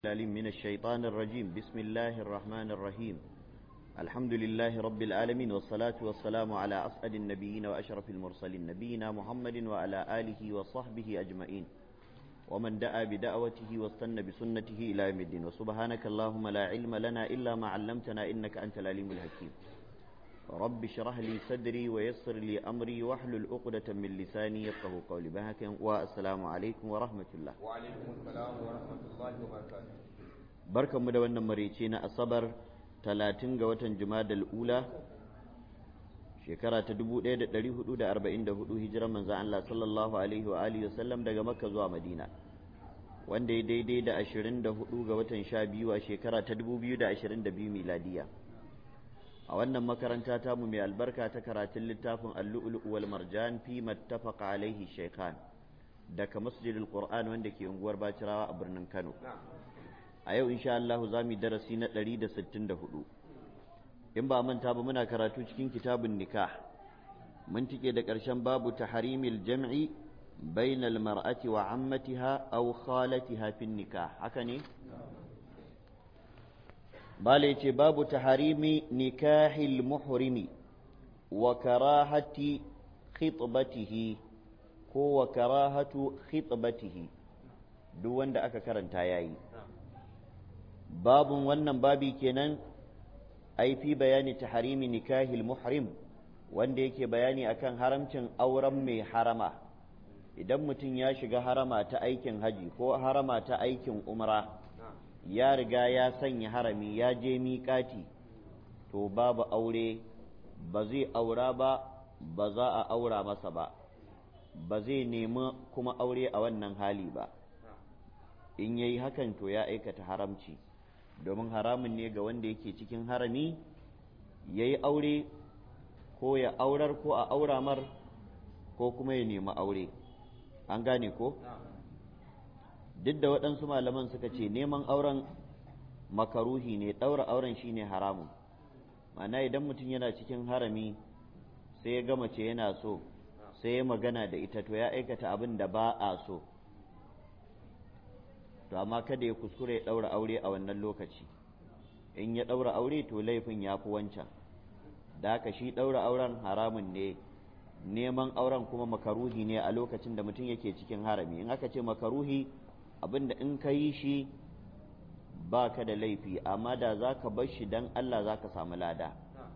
العليم من الشيطان الرجيم بسم الله الرحمن الرحيم الحمد لله رب العالمين والصلاة والسلام على أسعد النبيين وأشرف المرسلين نبينا محمد وعلى آله وصحبه أجمعين ومن دعا بدعوته واستنى بسنته إلى يوم الدين وسبحانك اللهم لا علم لنا إلا ما علمتنا إنك أنت العليم الحكيم رب اشرح لي صدري ويسر لي أمري واحلل عقدة من لساني يفقه قولي بهك والسلام عليكم ورحمة الله وعليكم السلام ورحمة الله وبركاته barkanmu da wannan maraice na asabar talatin ga watan jumadal ula shekara ta 1444 hijirar manzan Allah sallallahu alaihi wa alihi wasallam daga makka zuwa madina wanda ya daidai da 24 ga watan sha biyu a shekara ta 2022 miladiya a wannan makaranta tamu mai albarka ta karatun littafin al-lu'lu' wal marjan fi mattafaqa alaihi shaykhan daga masjidil qur'an wanda ke unguwar bacirawa a birnin kano a yau insha Allah za mu darasi na 164 in ba manta ba muna karatu cikin kitabun nikah mun tike da ƙarshen babu taharimil jam'i bainal mar'ati wa ammatiha aw khalatiha fin nikah haka ne bala yace babu taharimi nikahil muhrimi wa karahati khitbatihi ko wa karahatu khitbatihi duk wanda aka karanta yayi babun wannan babi kenan ai fi bayani taharimi nikahil muhrim wanda yake bayani akan haramcin auren mai harama idan mutum ya shiga harama ta aikin haji ko harama ta aikin umra ya riga ya sanya harami ya je miƙati to babu aure ba zai aura ba ba za a aura masa ba ba zai nemi kuma aure a wannan hali ba in yayi hakan to ya aikata haramci domin haramun ne ga wanda yake cikin harami ya yi aure ko ya aurar ko a aura mar ko kuma ya nemi aure an gane ko duk da waɗansu malaman suka ce neman auren makaruhi ne ɗaura auren shine haramun ma'ana idan mutum yana cikin harami sai ya gama ce yana so sai ya magana da ita to ya aikata abin da ba a so to amma kada ya kuskure ya ɗaura aure a wannan lokaci in ya ɗaura aure to laifin ya fi wancan da haka shi ɗaura auren haramun ne neman auren kuma makaruhi ne a lokacin da mutum yake cikin harami in aka ce makaruhi abinda in ka yi shi ba ka da laifi amma da za ka bar shi don Allah za ka samu lada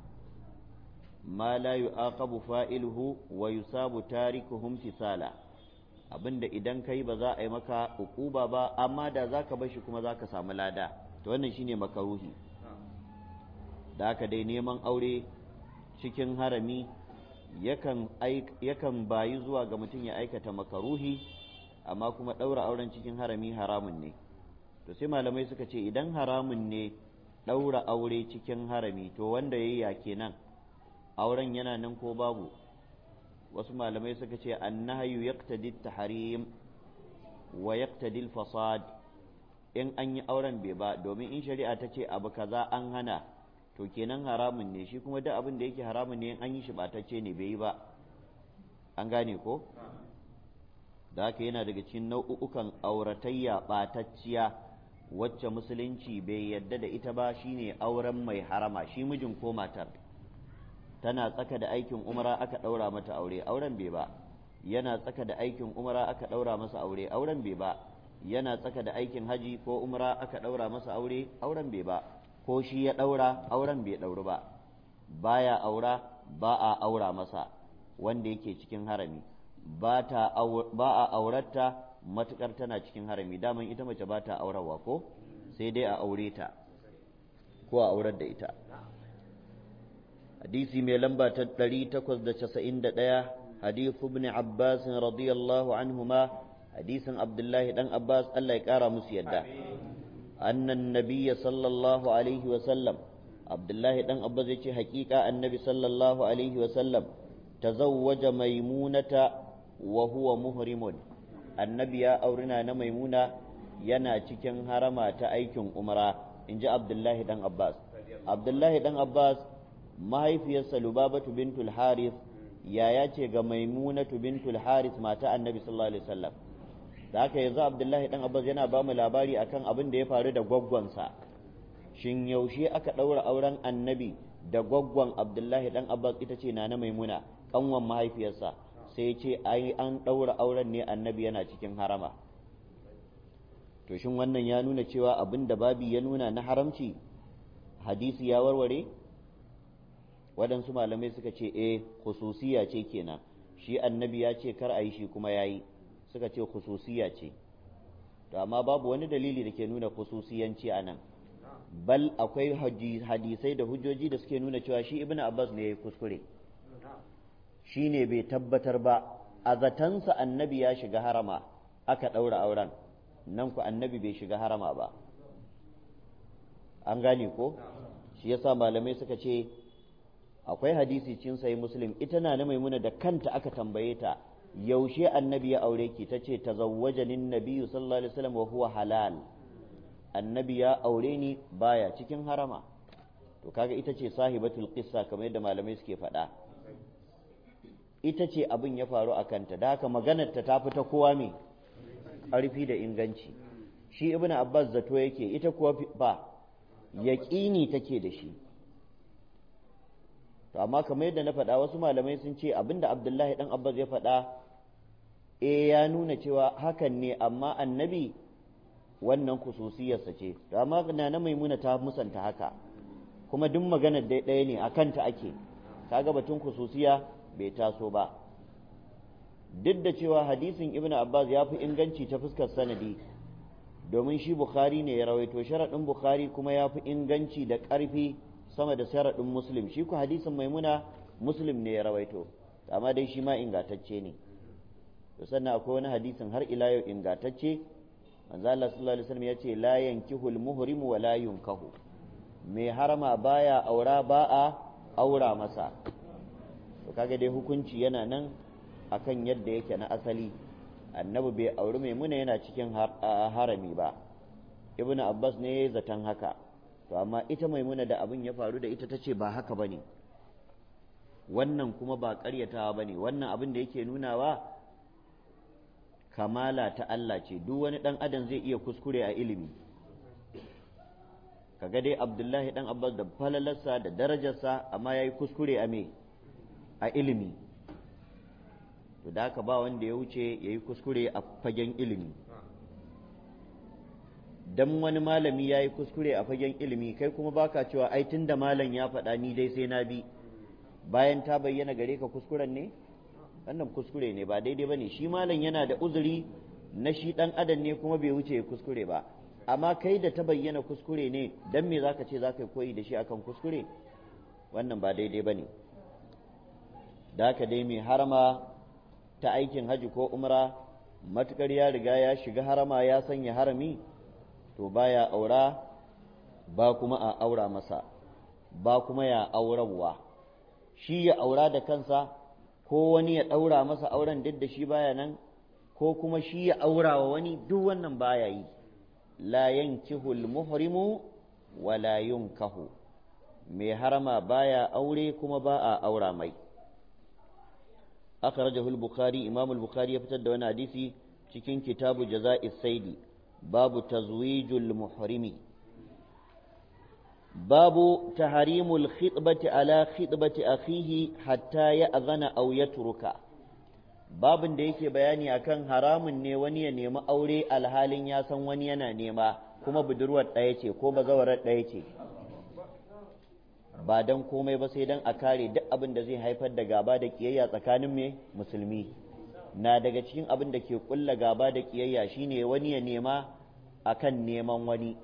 ma la yu'aqabu fa'iluhu wa yusabu tarikuhum tisala abinda idan kai ba za a yi maka ukuba ba amma da za ka bashi kuma za ka samu lada to wannan shine makaruhi da haka dai neman aure cikin harami yakan yakan bayi zuwa ga mutum ya aikata makaruhi amma kuma ɗaura auren cikin harami haramun ne to sai malamai suka ce idan haramun ne ɗaura aure cikin harami to wanda ya yi ya kenan auren yana nan ko babu wasu malamai suka ce annahayu yaqtadi tahrim wa yaqtadi fasad in an yi auren bai ba domin in shari'a ta ce abu kaza an hana to kenan haramun ne shi kuma duk abin da yake haramun ne in an yi shi batacce ne bai yi ba an gane ko da haka yana daga cikin nau'ukan auratayya batacciya wacce musulunci bai yadda da ita ba shine auren mai harama shi mijin ko matar tana tsaka da aikin umara aka ɗaura mata aure auren bai ba yana tsaka da aikin umara aka ɗaura masa aure auren bai ba yana tsaka da aikin haji ko umara aka ɗaura masa aure auren bai ba ko shi ya ɗaura auren bai ɗauri ba baya aura ba a aura masa wanda yake cikin harami ba a auratta matukar tana cikin harami daman ita mace ba ta aurawa ko sai dai a aure ta ko a aurar da ita hadisi mai lamba ta 891 hadithu ibn Abbas radiyallahu anhuma hadisin Abdullahi dan Abbas Allah ya kara musu yadda annan nabiyya sallallahu alaihi wa sallam Abdullahi dan Abbas yace hakika annabi sallallahu alaihi wa sallam tazawwaja maimunata wa huwa muhrimun annabi ya aurina na maimuna yana cikin harama ta aikin umra inji Abdullahi dan Abbas Abdullahi dan Abbas mahaifiyarsa Lubabatu bintul Harith yaya ce ga Maimunatu bintul Harith mata Annabi sallallahu alaihi wasallam da haka yanzu abdullahi dan abbas yana ba mu labari akan abin da ya faru da gwaggwansa shin yaushe aka ɗaura auren annabi da gwaggwan abdullahi dan abbas ita ce na maimuna kanwan mahaifiyarsa sai ce ai an ɗaura auren ne annabi yana cikin harama to shin wannan ya nuna cewa abin da babi ya nuna na haramci hadisi ya warware waɗansu malamai suka ce eh khususiya ce kenan shi annabi ya ce kar a yi shi kuma ya yi suka ce khususiya ce to amma babu wani dalili da ke nuna khususiyanci a nan bal akwai hadisai da hujjoji da suke nuna cewa shi ibnu abbas ne ya yi kuskure shi ne bai tabbatar ba a zatansa annabi ya shiga harama aka ɗaura auren nan ku annabi bai shiga harama ba an gane ko shi yasa malamai suka ce akwai hadisi cin sai muslim ita na na maimuna da kanta aka tambaye ta yaushe annabi ya aure ki ta ce tazawwajanin nabiyyu sallallahu alaihi wasallam wa huwa halal annabi ya aure ni baya cikin harama to kaga ita ce sahibatul qissa kamar yadda malamai suke faɗa ita ce abin ya faru a kanta da haka maganar ta ta fita kowa me ƙarfi da inganci shi ibn abbas zato yake ita kuwa ba yaƙini take da shi to amma kamar yadda na faɗa wasu malamai sun ce abinda abdullahi dan abbas ya faɗa e ya nuna cewa hakan ne amma annabi wannan kususiyarsa ce to amma na na maimuna ta musanta haka kuma duk maganar dai ɗaya ne a kanta ake kaga batun kususiya bai taso ba duk da cewa hadisin ibn abbas ya fi inganci ta fuskar sanadi domin shi bukhari ne ya rawaito sharaɗin bukhari kuma ya fi inganci da ƙarfi sama da sharaɗin muslim shi ku hadisin maimuna muslim ne ya rawaito amma dai shi ma ingantacce ne to sannan akwai wani hadisin har ila yau ingantacce manzo Allah sallallahu alaihi wasallam ya ce la yankihul muhrim wa la yunkahu mai harama baya aura ba a aura masa to kaga dai hukunci yana nan akan yadda yake na asali annabi bai auri maimuna yana cikin harami ba ibnu abbas ne zaton haka to amma ita maimuna da abin ya faru da ita tace ba haka bane wannan kuma ba ƙaryatawa bane wannan abin da yake nunawa kamala ta Allah ce duk wani ɗan adam zai iya kuskure a ilimi kaga dai abdullahi ɗan abbas da falalarsa da darajarsa amma ya yi kuskure a me a ilimi to da haka ba wanda ya wuce ya yi kuskure a fagen ilimi dan wani malami ya yi kuskure a fagen ilimi kai kuma baka cewa ai tun da malam ya faɗa ni dai sai na bi bayan ta bayyana gare ka kuskuren ne wannan kuskure ne ba daidai ba ne shi malam yana da uzuri na shi ɗan adam ne kuma bai wuce kuskure ba amma kai da ta bayyana kuskure ne dan me zaka ce zaka koyi da shi akan kuskure wannan ba daidai ba ne da haka dai mai harama ta aikin haji ko umra matukar ya riga ya shiga harama ya sanya harami to baya aura ba kuma a aura masa ba kuma ya aurarwa shi ya aura da kansa ko wani ya ɗaura masa auren duk da shi baya nan ko kuma shi ya aura wa wani duk wannan baya yi la yankihul muhrimu wa la yunkahu mai harama baya aure kuma ba a aura mai akhrajahu al-bukhari imam al-bukhari ya fitar da wani hadisi cikin kitabu jaza'is saidi babu tazwijul muhrimi babu taharimul khitbati ala khitbati akhihi hatta ya azana aw yatruka babin da yake bayani akan haramun ne wani ya nemi aure alhalin ya san wani yana nema kuma budurwar ɗaya ce ko bazawarar ɗaya ce ba don komai ba sai don a kare duk abin da zai haifar da gaba da kiyayya tsakanin me musulmi na daga cikin abin da ke kulla gaba da kiyayya shine wani ya nema akan neman wani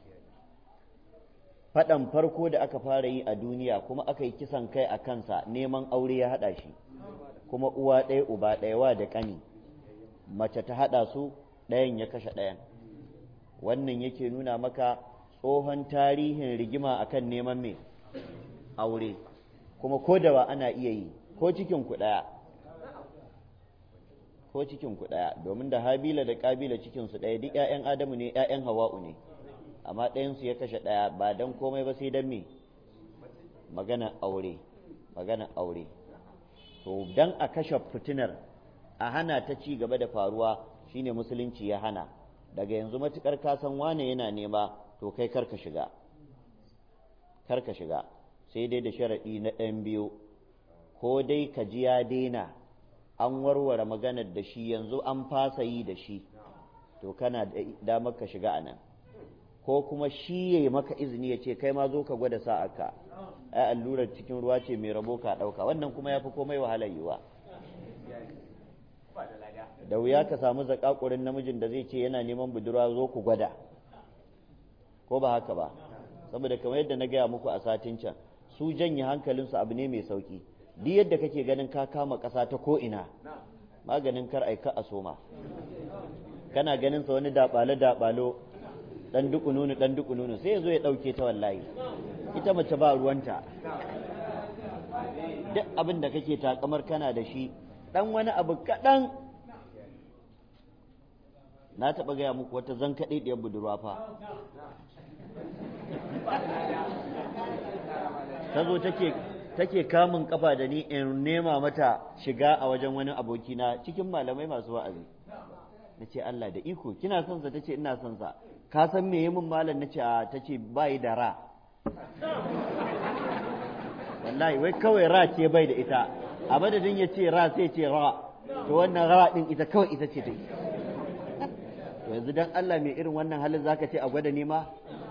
faɗan farko da aka fara yi a duniya kuma aka yi kisan kai a kansa neman aure ya haɗa shi kuma uwa ɗaya uba ɗaya wa da ƙani mace ta haɗa su ɗayan ya kashe ɗayan wannan yake nuna maka tsohon tarihin rigima akan neman me aure kuma ko da ba ana iya yi ko cikin ku ɗaya ko cikin ku ɗaya domin da habila da ƙabila cikinsu ɗaya duk 'ya'yan adamu ne 'ya'yan hawa'u ne amma ɗayansu ya kashe ɗaya ba don komai ba sai don me magana aure magana aure to dan a kashe fitinar a hana ta ci gaba da faruwa shine musulunci ya hana daga yanzu matukar ka san wane yana nema to kai karka shiga karka shiga sai dai da sharaɗi na ɗan biyu ko dai ka ji ya daina an warware maganar da shi yanzu an fasa yi da shi to kana da damar ka shiga anan ko kuma shi ya maka izini ya ce kai ma zo ka gwada sa'aka ai allurar cikin ruwa ce mai rabo ka ɗauka wannan kuma ya fi komai wahalar yiwa da wuya ka samu zakakurin namijin da zai ce yana neman budurwa zo ku gwada ko ba haka ba saboda kamar yadda na gaya muku a satin can su janye hankalinsu abu ne mai sauki duk yadda kake ganin ka kama ƙasa ta ko ina maganin kar aika a soma kana ganin sa wani daɓale daɓalo dan duku nunu dan duku nunu sai ya zo ya ɗauke ta wallahi ita mace ba ruwanta duk abin da kake takamar kana da shi dan wani abu kaɗan na taɓa gaya muku wata zan kaɗe ɗiyar budurwa fa ta zo take take kamun kafa da ni in nema mata shiga a wajen wani abokina cikin malamai masu wa'azi na ce Allah da iko kina son sa tace ina son sa ka san me min malam na ce a tace bai da ra wallahi wai kawai ra ce bai da ita a madadin ya ce ra sai ce ra to wannan ra din ita kawai ita ce ta to yanzu dan Allah mai irin wannan halin zaka ce a gwada nema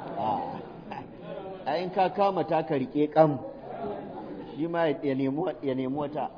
a in ka kama ta ka rike kam shi ma ya nemi wata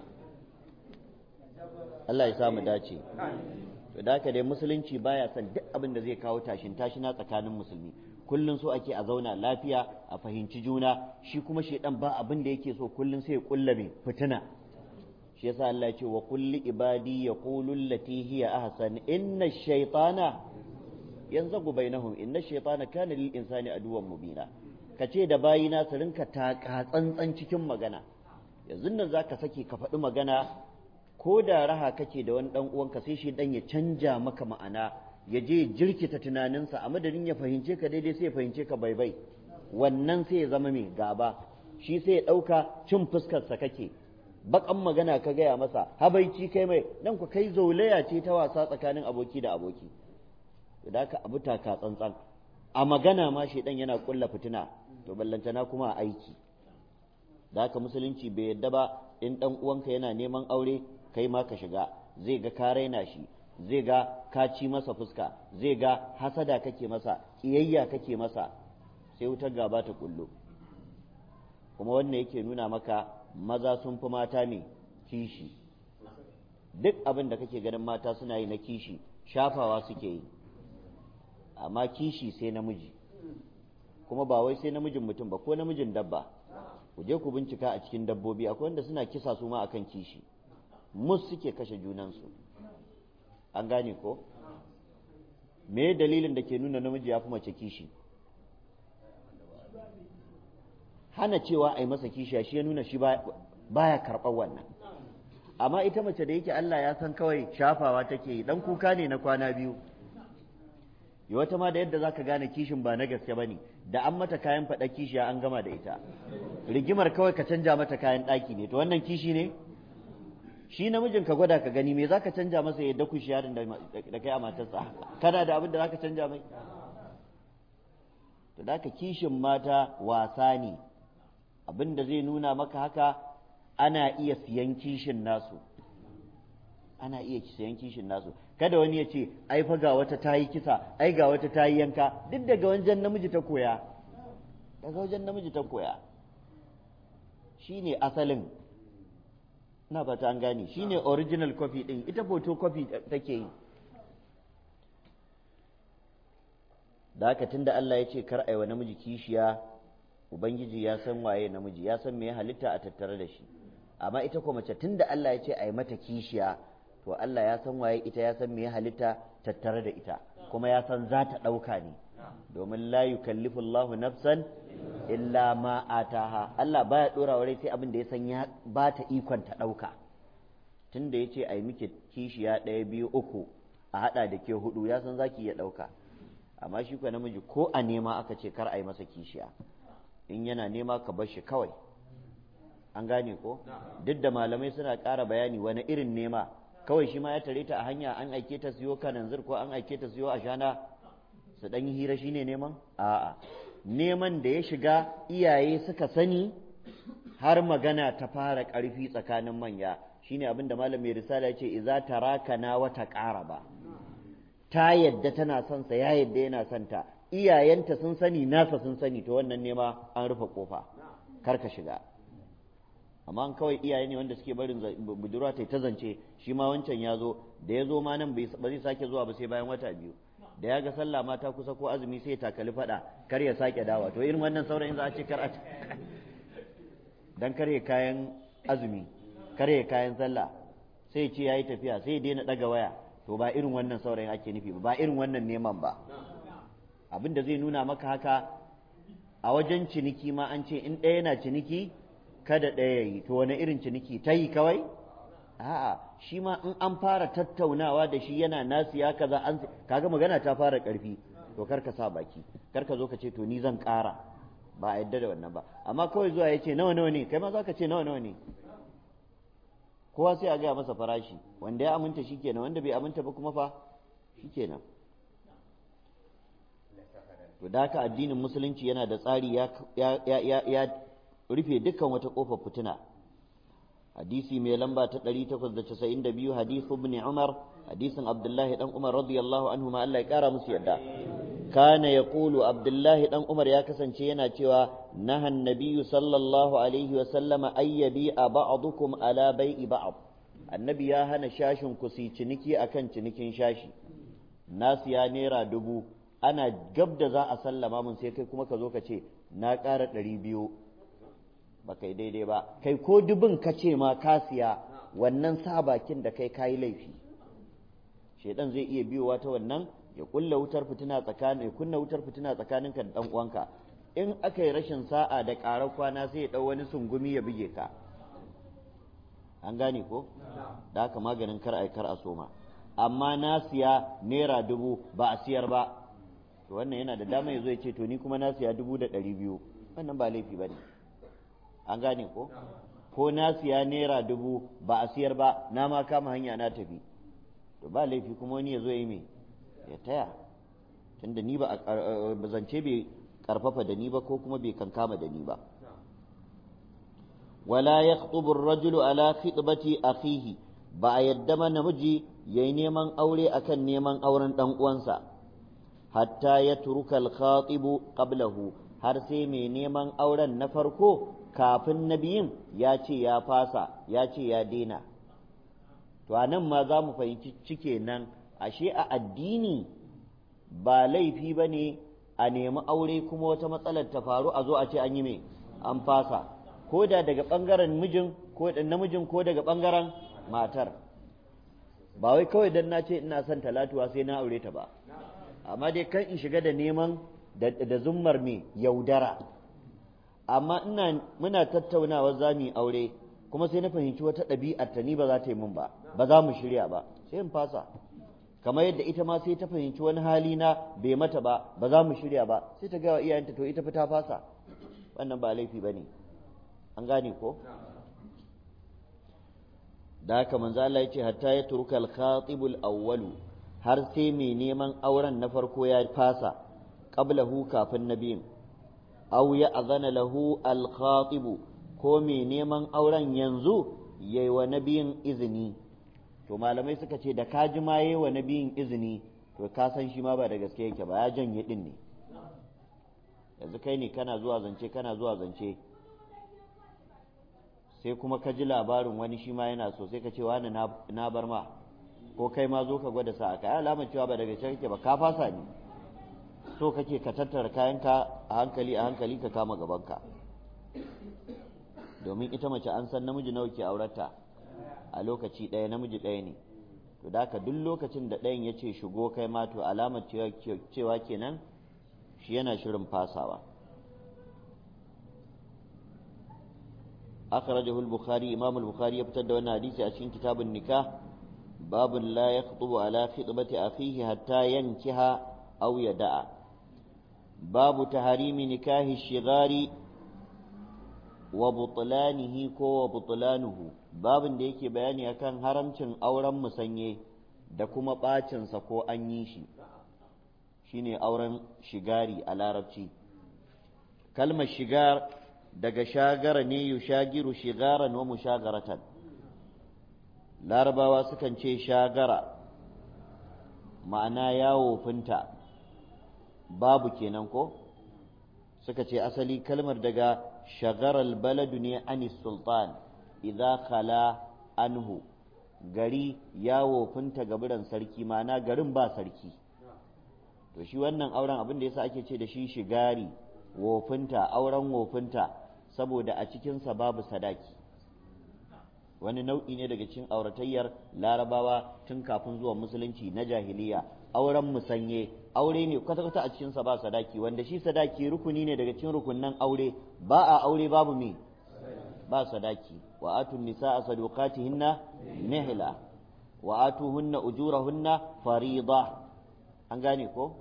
Allah ya samu dace to da haka dai musulunci baya son duk abin da zai kawo tashin tashina tsakanin musulmi kullum so ake a zauna lafiya a fahimci juna shi kuma shedan ba abin da yake so kullum sai ya kulla mai fitina shi yasa Allah ya ce wa kulli ibadi yaqulu allati hiya ahsan inna ash-shaytana yanzagu bainahum inna ash-shaytana kana lil insani aduwwan mubina kace da bayina su rinka taka tsantsan cikin magana yanzu nan zaka sake ka faɗi magana ko da raha kake da wani dan uwanka sai shi dan ya canja maka ma'ana ya je jirkita tunaninsa a madadin ya fahimce ka daidai sai ya fahimce ka bai bai wannan sai ya zama mai gaba shi sai ya ɗauka cin fuskarsa kake bakan magana ka gaya masa habaici kai mai nan ku kai zaulaya ce ta wasa tsakanin aboki da aboki da ka abu taka tsantsan a magana ma shi dan yana kulla fitina to ballantana kuma a aiki da haka musulunci bai yadda ba in dan uwanka yana neman aure kai ma ka shiga zai ga ka raina shi zai ga ka ci masa fuska zai ga hasada kake masa ƙiyayya kake masa sai wutar gaba ta kullo kuma wannan yake nuna maka maza sun fi mata ne kishi duk abin da kake ganin mata suna yi na kishi shafawa suke yi amma kishi sai namiji kuma ba wai sai namijin mutum ba ko namijin dabba ku je ku bincika a cikin dabbobi akwai wanda suna kisa su ma akan kishi mus suke kashe junansu an gane ko me dalilin da ke nuna namiji ya fi mace kishi hana cewa a yi masa kishi shi ya nuna shi baya karɓar wannan amma ita mace da yake Allah ya san kawai shafawa take yi dan kuka ne na kwana biyu yi wata ma da yadda za ka gane kishin ba na gaske ba ne da an mata kayan faɗa kishiya an gama da ita rigimar kawai ka canja mata kayan ɗaki ne to wannan kishi ne shi namijin ka gwada ka gani me za ka canja masa yadda ku shi yarin da kai a matarsa kana da abin da za ka canja mai to da ka kishin mata wasa ne abin da zai nuna maka haka ana iya siyan kishin nasu ana iya siyan kishin nasu kada wani ya ce ai fa ga wata ta yi kisa ai ga wata ta yi yanka duk daga wajen namiji ta koya daga wajen namiji ta koya shine asalin na fata an gane shine original copy din ita photo copy take yi da haka tunda Allah ya ce kar aiwa namiji kishiya ubangiji ya san waye namiji ya san me ya halitta a tattare da shi amma ita ko mace tunda Allah ya ce ai mata kishiya to Allah ya san waye ita ya san me ya halitta tattare da ita kuma ya san za ta ɗauka ne domin la yukallifu Allahu nafsan illa ma ataha Allah baya dora wa sai abin da ya san ya ba ta ikon ta ɗauka tunda ya ce ai miki kishiya ɗaya biyu uku a haɗa da ke hudu ya san zaki iya ɗauka amma shi kuwa namiji ko a nema aka ce kar a yi masa kishiya in yana nema ka bar shi kawai an gane ko duk da malamai suna ƙara bayani wani irin nema kawai shi ma ya tare ta a hanya an aike ta siyo kananzir ko an aike ta siyo ashana su ɗan yi hira shine neman a'a neman da ya shiga iyaye suka sani har magana ta fara ƙarfi tsakanin manya shine abin da malam mai risala ya ce iza tarakana wata ƙara ba ta yadda tana son sa ya yadda yana son ta iyayenta sun sani nasa sun sani to wannan nema an rufe kofa kar ka shiga amma an kawai iyaye ne wanda suke barin budurwa ta ta zance shi ma wancan ya zo da ya zo ma nan ba zai sake zuwa ba sai bayan wata biyu da ya ga sallah mata kusa ko azumi sai ya takali fada kar ya sake dawa to irin wannan saurayin za a ce kar a dan kare kayan azumi kare kayan sallah sai ce yayi tafiya sai ya daina daga waya to ba irin wannan saurayin ake nufi ba ba irin wannan neman ba abin da zai nuna maka haka a wajen ciniki ma an ce in ɗaya yana ciniki kada ɗaya ya yi to wani irin ciniki ta yi kawai a'a shi ma in an fara tattaunawa da shi yana nasu ya kaza an kaga magana ta fara ƙarfi to kar ka sa baki kar ka zo ka ce to ni zan ƙara ba a yadda da wannan ba amma kawai zuwa ya ce nawa nawa ne kai ma za ka ce nawa nawa ne kowa sai a gaya masa farashi wanda ya aminta shi kenan wanda bai aminta ba kuma fa shi kenan to da haka addinin musulunci yana da tsari ya, ya, rufe dukkan wata ƙofar fitina hadisi mai lamba ta 892 hadithu ibn umar hadisin abdullahi dan umar radiyallahu anhu ma Allah ya kara musu yadda kana yaqulu abdullahi dan umar ya kasance yana cewa nahan nabiyyu sallallahu alaihi wa sallama ayyabi ba'dukum ala bai'i ba'd annabi ya hana shashin ku su ciniki akan cinikin shashi nasu ya naira dubu ana gab da za a sallama mun sai kai kuma ka zo ka ce na ƙara ɗari biyu ba kai daidai ba kai ko dubin ka ce ma ka siya wannan sa bakin da kai kayi laifi shaidan zai iya biyowa ta wannan ya kulla wutar fitina tsakanin ya kunna wutar fitina tsakaninka da dan uwanka in aka yi rashin sa'a da ƙarar kwana sai ya ɗau wani sungumi ya buge ka an gane ko da haka maganin kar ai kar a soma amma na siya naira dubu ba a siyar ba to wannan yana da dama ya zo ya ce to ni kuma na siya dubu da ɗari biyu wannan ba laifi ba ne an gane ko ko na siya naira dubu ba a siyar ba na ma kama hanya na tafi to ba laifi kuma wani ya zo yi me ya taya tunda ni ba a zance bai karfafa da ni ba ko kuma bai kankama da ni ba wala yakhtubu ar-rajulu ala khitbati akhihi ba a yadda ma namiji yayi neman aure akan neman auren dan uwansa hatta ya turuka al-khatibu qablahu har sai mai neman auren na farko kafin na biyun ya ce ya fasa ya ce ya daina to a nan ma za mu fahimci cike nan ashe a addini ba laifi ba ne a nemi aure kuma wata matsalar ta faru a zo a ce an yi mai an fasa ko da daga ɓangaren mijin ko namijin ko daga ɓangaren matar ba wai kawai dan na ce ina son talatuwa sai na aure ta ba amma dai kan in shiga da neman da zummar me yaudara amma ina muna tattaunawa za mu yi aure kuma sai na fahimci wata ɗabi'ar ta ni ba za ta yi min ba ba za mu shirya ba sai in fasa kamar yadda ita ma sai ta fahimci wani hali na bai mata ba ba za mu shirya ba sai ta gaya wa iyayenta to ita fa ta fasa wannan ba laifi ba ne an gane ko da haka manzo Allah ya ce hatta ya turka al-khatibul awwalu har sai mai neman auren na farko ya fasa qablahu kafin nabiyin aw ya azana lahu al-khatib ko mai neman auren yanzu yayi wa nabiyin izini to malamai suka ce da ka ji ma yayi wa nabiyin izini to ka san shi ma ba da gaske yake ba ya janye din ne yanzu kai ne kana zuwa zance kana zuwa zance sai kuma ka ji labarin wani shi ma yana so sai ka ce wani na bar ma ko kai ma zo ka gwada sa ka alamar cewa ba daga can kake ba ka fasa ne so kake ka tattara kayanka a hankali a hankali ka kama gabanka domin ita mace an san namiji nawa ke aurata a lokaci ɗaya namiji ɗaya ne to da duk lokacin da ɗayan ya ce shigo kai ma to alamar cewa kenan shi yana shirin fasawa أخرجه البخاري إمام البخاري يبتدى أن حديث أشين كتاب النكاح باب لا يخطب على خطبة أخيه حتى ينكح أو يدع باب تحريم نكاح الشغار وبطلانه كو وبطلانه babin da yake bayani akan haramcin auren musanye da kuma ɓacinsa ko an yi shi shine auren shigari a larabci kalmar shigar daga shagara ne yushagiru shigaran wa mushagaratan larabawa sukan ce shagara ma'ana yawo finta babu kenan ko suka ce asali kalmar daga shagaral baladu ne anis sultan idza khala anhu gari ya wofinta gaburan sarki ma'ana garin ba sarki to shi wannan auren abin da yasa ake ce da shi shigari wofinta auren wofinta saboda a cikinsa babu sadaki wani nau'i ne daga cikin auratayyar larabawa tun kafin zuwa musulunci na jahiliya auren musanye aure ne kwata-kwata a cikinsa ba sadaki wanda shi sadaki rukuni ne daga cikin rukunnan aure ba a aure babu me ba sadaki wa atun nisa'a sadaqatihinna nihla wa atuhunna ujurahunna farida an gane ko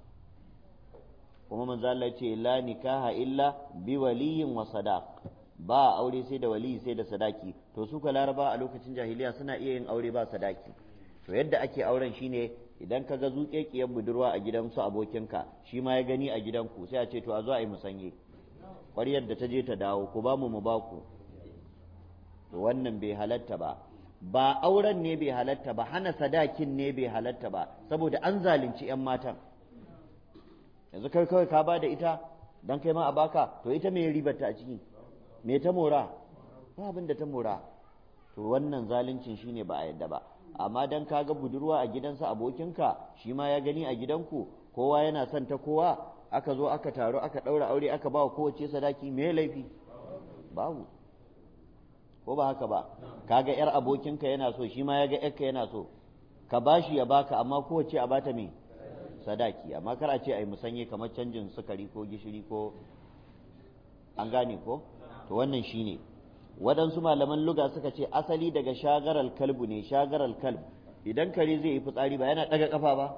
kuma manzo Allah ce la nikaha illa bi waliyin wa sadaq ba aure sai da waliyi sai da sadaki to su ka laraba a lokacin jahiliya suna iya yin aure ba sadaki to yadda ake auren shine idan ka ga zuƙeƙiyar budurwa a gidansu abokinka shi ma ya gani a gidanku sai a ce to a zo a yi musanye ƙwaryar da ta je ta dawo ku ba mu mu ba ku to wannan bai halatta ba ba auren ne bai halatta ba hana sadakin ne bai halatta ba saboda an zalunci 'yan matan yanzu kai kawai ka ba da ita dan kai ma a baka to ita me ribarta a ciki me ta mora ba abin da ta mora to wannan zaluncin shine ba a yadda ba amma dan ka ga budurwa a gidansa abokinka shi ma ya gani a gidanku kowa yana son ta kowa aka zo aka taru aka ɗaura aure aka ba wa kowace sadaki me laifi babu ko ba haka ba kaga yar abokinka yana so shi ma ya ga yarka yana so ka bashi ya baka amma kowace a bata me sadaki amma kar a ce ai musanye kamar canjin sukari ko gishiri ko an gane ko to wannan shine waɗansu malaman luga suka ce asali daga shagaral kalbu ne shagaral kalb idan kare zai yi fitsari ba yana ɗaga ƙafa ba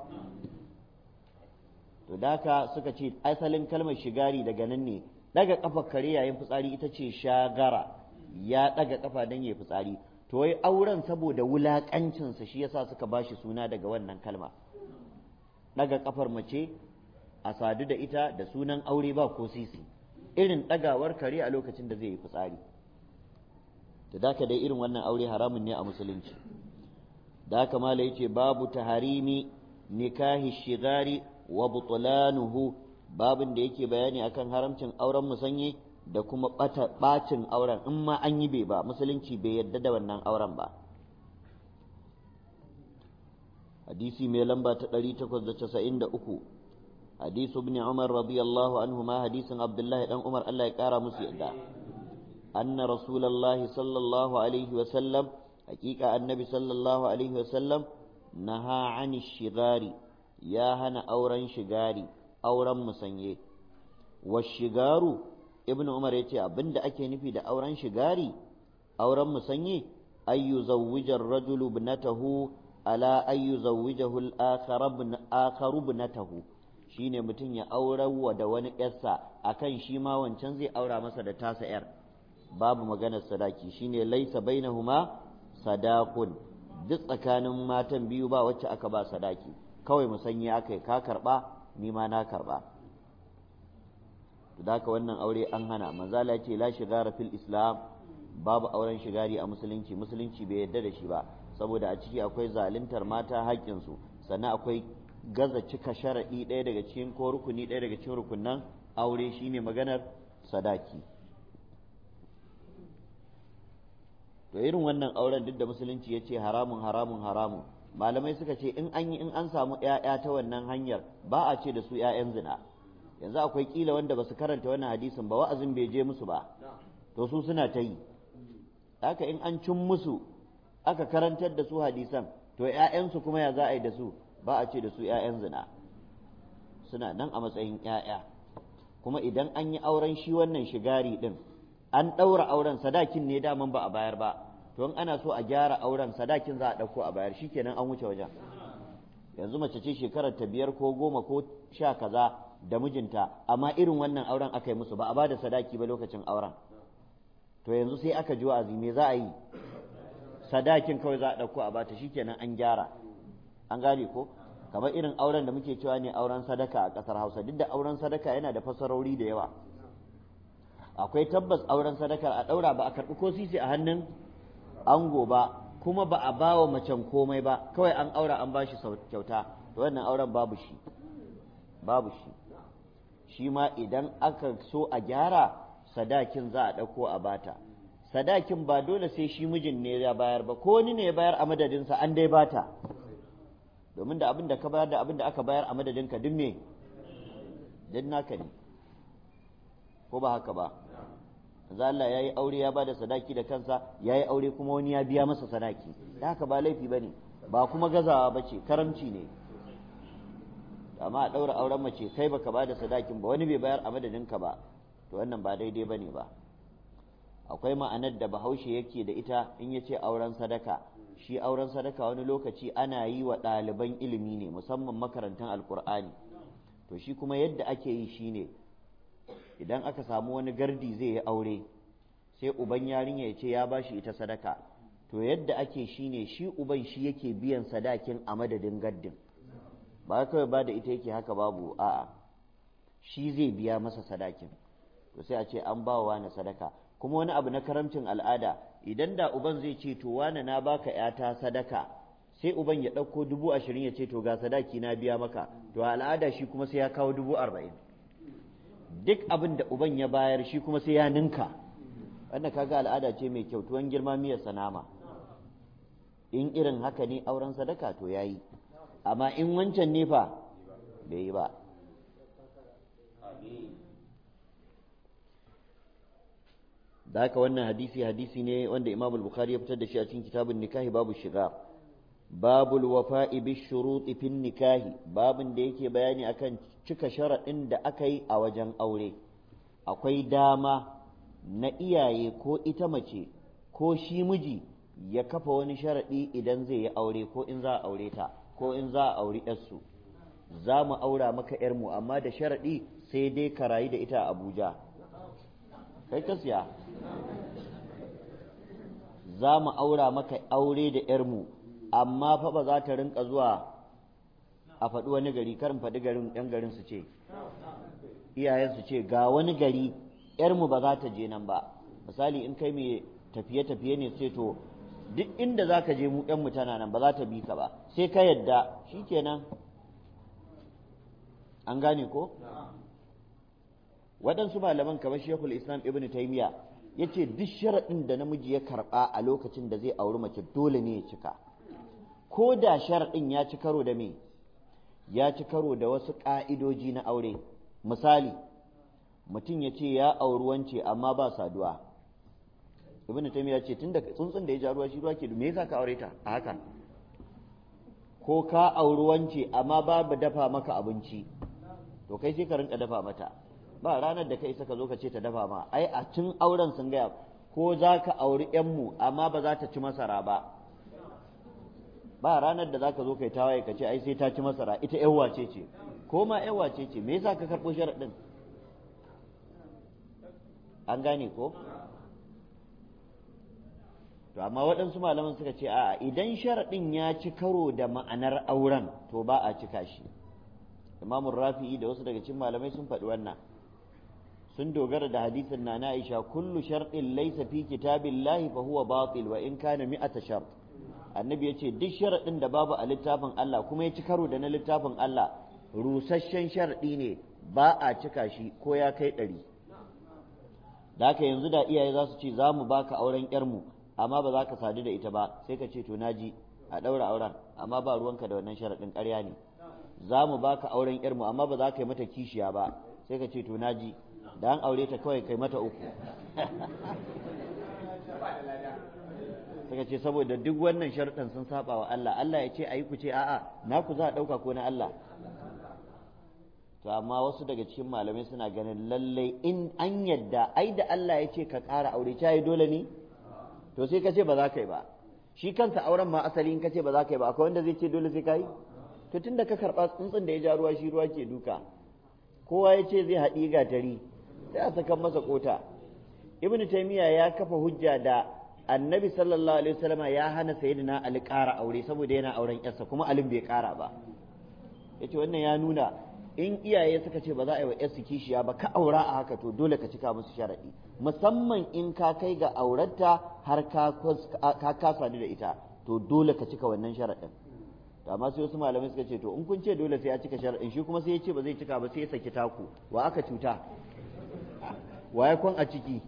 to daka suka ce asalin kalmar shigari daga nan ne ɗaga ƙafar kare yayin fitsari ita ce shagara ya ɗaga ƙafa don ya fitsari to wai auren saboda wulaƙancinsa shi yasa suka bashi suna daga wannan kalma ɗaga ƙafar mace a sadu da ita da sunan aure ba ko sisi irin ɗagawar kare a lokacin da zai yi fitsari da daka dai irin wannan aure haramun ne a musulunci da haka mala yace babu taharimi nikahi shigari wa butlanuhu babin da yake bayani akan haramcin auren musanye da kuma bacin auren in ma an yi bai ba musulunci bai yadda da wannan auren ba hadisi mai lamba ta 893 حديث ابن عمر رضي الله عنهما حديث عبد الله بن عمر الله يقرا musu yadda أن رسول الله صلى الله عليه وسلم حقيقة النبي صلى الله عليه وسلم نهى عن الشغار يا هنا أورا شغاري أورا مسنيه والشغار ابن عمر يتي أبند أكي نفي دا أورا شغاري أورا مسنيه أن يزوج الرجل ابنته على أن يزوجه الآخر ابن آخر ابنته shine mutum ya aurawa da wani ƴarsa akan shi ma wancan zai aura masa da tasa ƴar babu maganar sadaki shine laisa bainahuma sadaqun duk tsakanin matan biyu ba wacce aka ba sadaki kawai musanya aka yi ka karba ni ma na karba da haka wannan aure an hana manzala ce la shigara fil islam babu auren shigari a musulunci musulunci bai yarda da shi ba saboda a ciki akwai zaluntar mata haƙƙinsu sannan akwai gaza cika sharaɗi ɗaya daga cikin ko rukuni ɗaya daga cikin rukunan aure shine maganar sadaki to irin wannan auren duk da musulunci ya ce haramun haramun haramun malamai suka ce in an yi in an samu ‘ya'ya ta wannan hanyar ba a ce da su ‘ya'yan zina yanzu akwai kila wanda ba su karanta wannan hadisin ba wa'azin bai je musu ba to su suna ta yi haka in an cin musu aka karantar da su hadisan to ‘ya'yansu kuma ya za a yi da su ba a ce da su ‘ya'yan zina suna nan a matsayin ‘ya'ya kuma idan an yi auren shi wannan shigari ɗin an ɗaura auren sadakin ne daman ba a bayar ba to in ana so a gyara auren sadakin za a ɗauko a bayar shikenan an wuce wajen yanzu mace ce shekarar ta biyar ko goma ko sha kaza da mijinta amma irin wannan auren aka yi musu ba a ba da sadaki ba lokacin auren to yanzu sai aka ji wa'azi me za a yi sadakin kawai za a ɗauko a bata shikenan an gyara an gane ko kamar irin auren da muke cewa ne auren sadaka a ƙasar hausa duk da auren sadaka yana da fasarori da yawa akwai tabbas auren sadakar a ɗaura ba a karɓi ko sisi a hannun ango ba kuma ba a bawa macen komai ba kawai an aura an bashi kyauta to wannan auren babu shi babu shi shi ma idan aka so a gyara sadakin za a ɗauko a bata sadakin ba dole sai shi mijin ne ya bayar ba ko wani ne ya bayar a madadinsa an dai bata domin da abin da ka bayar da abin da aka bayar a madadinka duk me duk naka ne ko ba haka ba manzo Allah ya yi aure ya ba da sadaki da kansa ya yi aure kuma wani ya biya masa sadaki da haka ba laifi ba ne ba kuma gazawa ba ce karamci ne amma a ɗaura auren mace kai baka ba da sadakin ba wani bai bayar a madadinka ba to wannan ba daidai ba ne ba akwai ma'anar da bahaushe yake da ita in ya ce auren sadaka shi auren sadaka wani lokaci ana yi wa ɗaliban ilimi ne musamman makarantar alkur'ani to shi kuma yadda ake yi shine idan aka samu wani gardi zai yi aure sai uban yarinya ya ce ya ba shi ita sadaka to yadda ake shine shi uban shi yake biyan sadakin a madadin gardin ba kawai ba da ita yake haka babu a'a shi zai biya masa sadakin to sai a ce an ba wa na sadaka kuma wani abu na karamcin al'ada idan da uban zai ce to wane na baka yata sadaka sai uban ya ɗauko dubu ashirin ya ce to ga sadaki na biya maka to al'ada shi kuma sai ya kawo dubu arba'in duk abin da uban ya bayar shi kuma sai ya ninka wannan kaga al'ada ce mai kyau tuwon girma miyar sanama in irin haka ne auren sadaka to yayi amma in wancan ne fa bai yi ba da haka wannan hadisi hadisi ne wanda Imam al-Bukhari ya fitar da shi a cikin kitabun nikahi babu shiga babul wafa'i bi shuruti fin nikahi babin da yake bayani akan cika sharaɗin da aka yi a wajen aure akwai dama na iyaye ko ita mace ko shi miji ya kafa wani sharaɗi idan zai yi aure ko in za a aure ta ko in za a auri yarsu za mu aura maka yarmu amma da sharaɗi sai dai ka rayu da ita a abuja kai ka siya za mu aura maka aure da yarmu amma fa ba za ta rinka zuwa a faɗi wani gari karin faɗi garin ‘yan garin su ce iyayen su ce ga wani gari ‘yarmu ba za ta je nan ba misali in kai mai tafiye-tafiye ne sai to duk inda za ka je mu ‘yanmu tana nan ba za ta bi ka ba sai ka yadda shi kenan an gane ko waɗansu malaman kamar shekul islam ibn taimiya ya ce duk sharaɗin da namiji ya karɓa a lokacin da zai auri mace dole ne ya cika ko da sharaɗin ya ci karo da me ya ci karo da wasu ƙa'idoji na aure misali mutum ya ce ya auri wance amma ba saduwa ibn taymiya ce tun da tsuntsun da ya ja ruwa shi ruwa ke me yasa ka aure ta a haka ko ka auri wance amma babu dafa maka abinci to kai sai ka rinka dafa mata ba ranar da kai saka zo ka ce ta dafa ma ai a tun auren sun gaya ko za ka auri yanmu amma ba za ta ci masara ba ba ranar da za ka zo kai tawaye ka ce ai sai ta ci masara ita yan wace ce ko ma yan wace ce me yasa ka karɓo sharaɗin an gane ko to amma waɗansu malaman suka ce a'a idan sharaɗin ya ci karo da ma'anar auren to ba a cika shi imamun rafi'i da wasu daga cikin malamai sun faɗi wannan sun dogara da hadisin na Aisha kullu sharɗin laysa fi kitabillahi fa huwa batil wa in kana mi'ata shart annabi yace duk sharaɗin da babu a littafin Allah kuma ya ci karo da na littafin Allah rusasshen sharaɗi ne ba a cika shi ko ya kai ɗari da haka yanzu da iyaye za su ce za mu baka auren yarmu amma ba za ka sadu da ita ba sai ka ce to naji a ɗaura auren amma ba ruwanka da wannan sharaɗin ƙarya ne za mu baka auren yarmu amma ba za ka yi mata kishiya ba sai ka ce to naji da an aure ta kawai kai mata uku suka ce saboda duk wannan sharuɗan sun saba wa Allah Allah ya ce ayi ku ce a'a na ku za a ɗauka ko na Allah to amma wasu daga cikin malamai suna ganin lallai in an yadda ai da Allah ya ce ka ƙara aure ta yi dole ne to sai ka ce ba za ka yi ba shi kansa auren ma asali in ka ce ba za ka yi ba akwai wanda zai ce dole sai ka yi to tunda ka karɓa tsuntsun da ya ja ruwa shi ruwa ke duka kowa ya ce zai haɗi gatari sai a sakan masa kota ibnu taymiya ya kafa hujja da annabi sallallahu alaihi wasallama ya hana sayyidina ali ƙara aure saboda yana auren yarsa kuma alin bai ƙara ba yace wannan ya nuna in iyaye suka ce ba za a yi wa yarsu kishiya ba ka aura a haka to dole ka cika musu sharaɗi musamman in ka kai ga aurarta har ka kasa da ita to dole ka cika wannan sharaɗin to amma sai wasu malamai suka ce to in kun ce dole sai ya cika sharaɗin shi kuma sai ya ce ba zai cika ba sai ya saki taku wa aka cuta wa ya kwan a ciki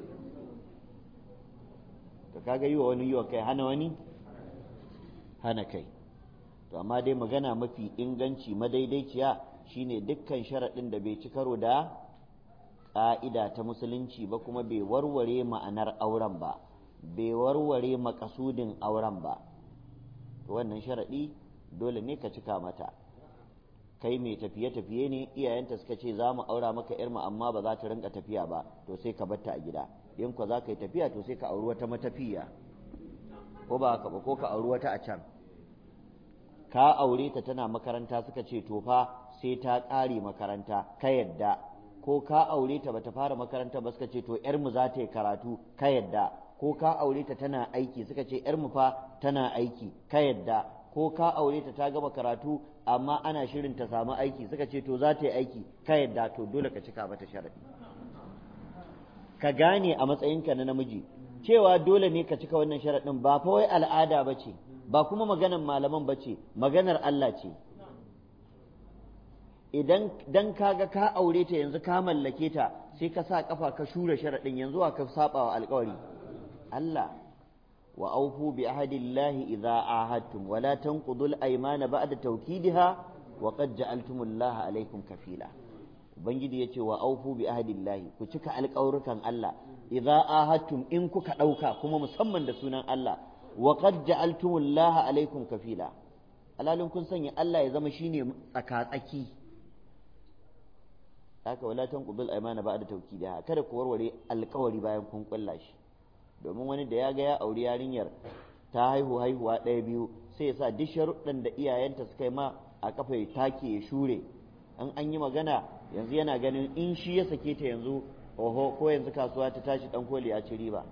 to kaga yi wa wani yi wa kai hana wani hana kai to amma dai magana mafi inganci madaidaiciya shine dukkan sharaɗin da bai ci karo da ƙa'ida ta musulunci ba kuma bai warware ma'anar auren ba bai warware makasudin auren ba to wannan sharaɗi dole ne ka cika mata kai mai tafiye-tafiye ne iyayenta suka ce za mu aura maka yarmu amma ba za ta rinka tafiya ba to sai ka batta a gida in ko za ka yi tafiya to sai ka auri wata matafiya ko ba haka ba ko ka auri wata a can ka aure ta tana makaranta suka ce to fa sai ta ƙare makaranta ka yadda ko ka aure ta bata fara makaranta ba suka ce to yarmu za ta yi karatu ka yadda ko ka aure ta tana aiki suka ce yarmu fa tana aiki ka yadda ko ka aure ta ta gama karatu amma ana shirin ta samu aiki suka ce to za ta yi aiki ka yadda to dole ka cika mata sharadi ka gane a matsayinka na namiji cewa dole ne ka cika wannan sharaɗin ba fa wai al'ada ba ce ba kuma maganar malaman ba ce maganar Allah ce idan dan kaga ka aure ta yanzu ka mallake ta sai ka sa kafa ka shure sharaɗin yanzu wa ka saba wa alƙawari Allah wa aufu bi ahadillahi idza ahadtum wa la tanqudul aymana ba'da tawkidiha wa qad ja'altumullaha alaykum kafila ubangiji yace wa aufu bi ahadillahi ku cika alƙawrukan Allah idza ahadtum in kuka ɗauka kuma musamman da sunan Allah wa qad ja'altumullaha alaykum kafila alalin kun sanya Allah ya zama shine tsaka-tsaki haka wala tanqudul aymana ba'da tawkidiha kada ku warware alƙawari bayan kun kulla shi domin wani da ya ga ya auri yarinyar ta haihu haihuwa ɗaya biyu sai ya sa duk sharuɗan da iyayenta suka yi ma a kafa ya take ya shure an an yi magana yanzu yana ganin in shi ya sake ta yanzu oho ko yanzu kasuwa ta tashi ɗan koli ya ci riba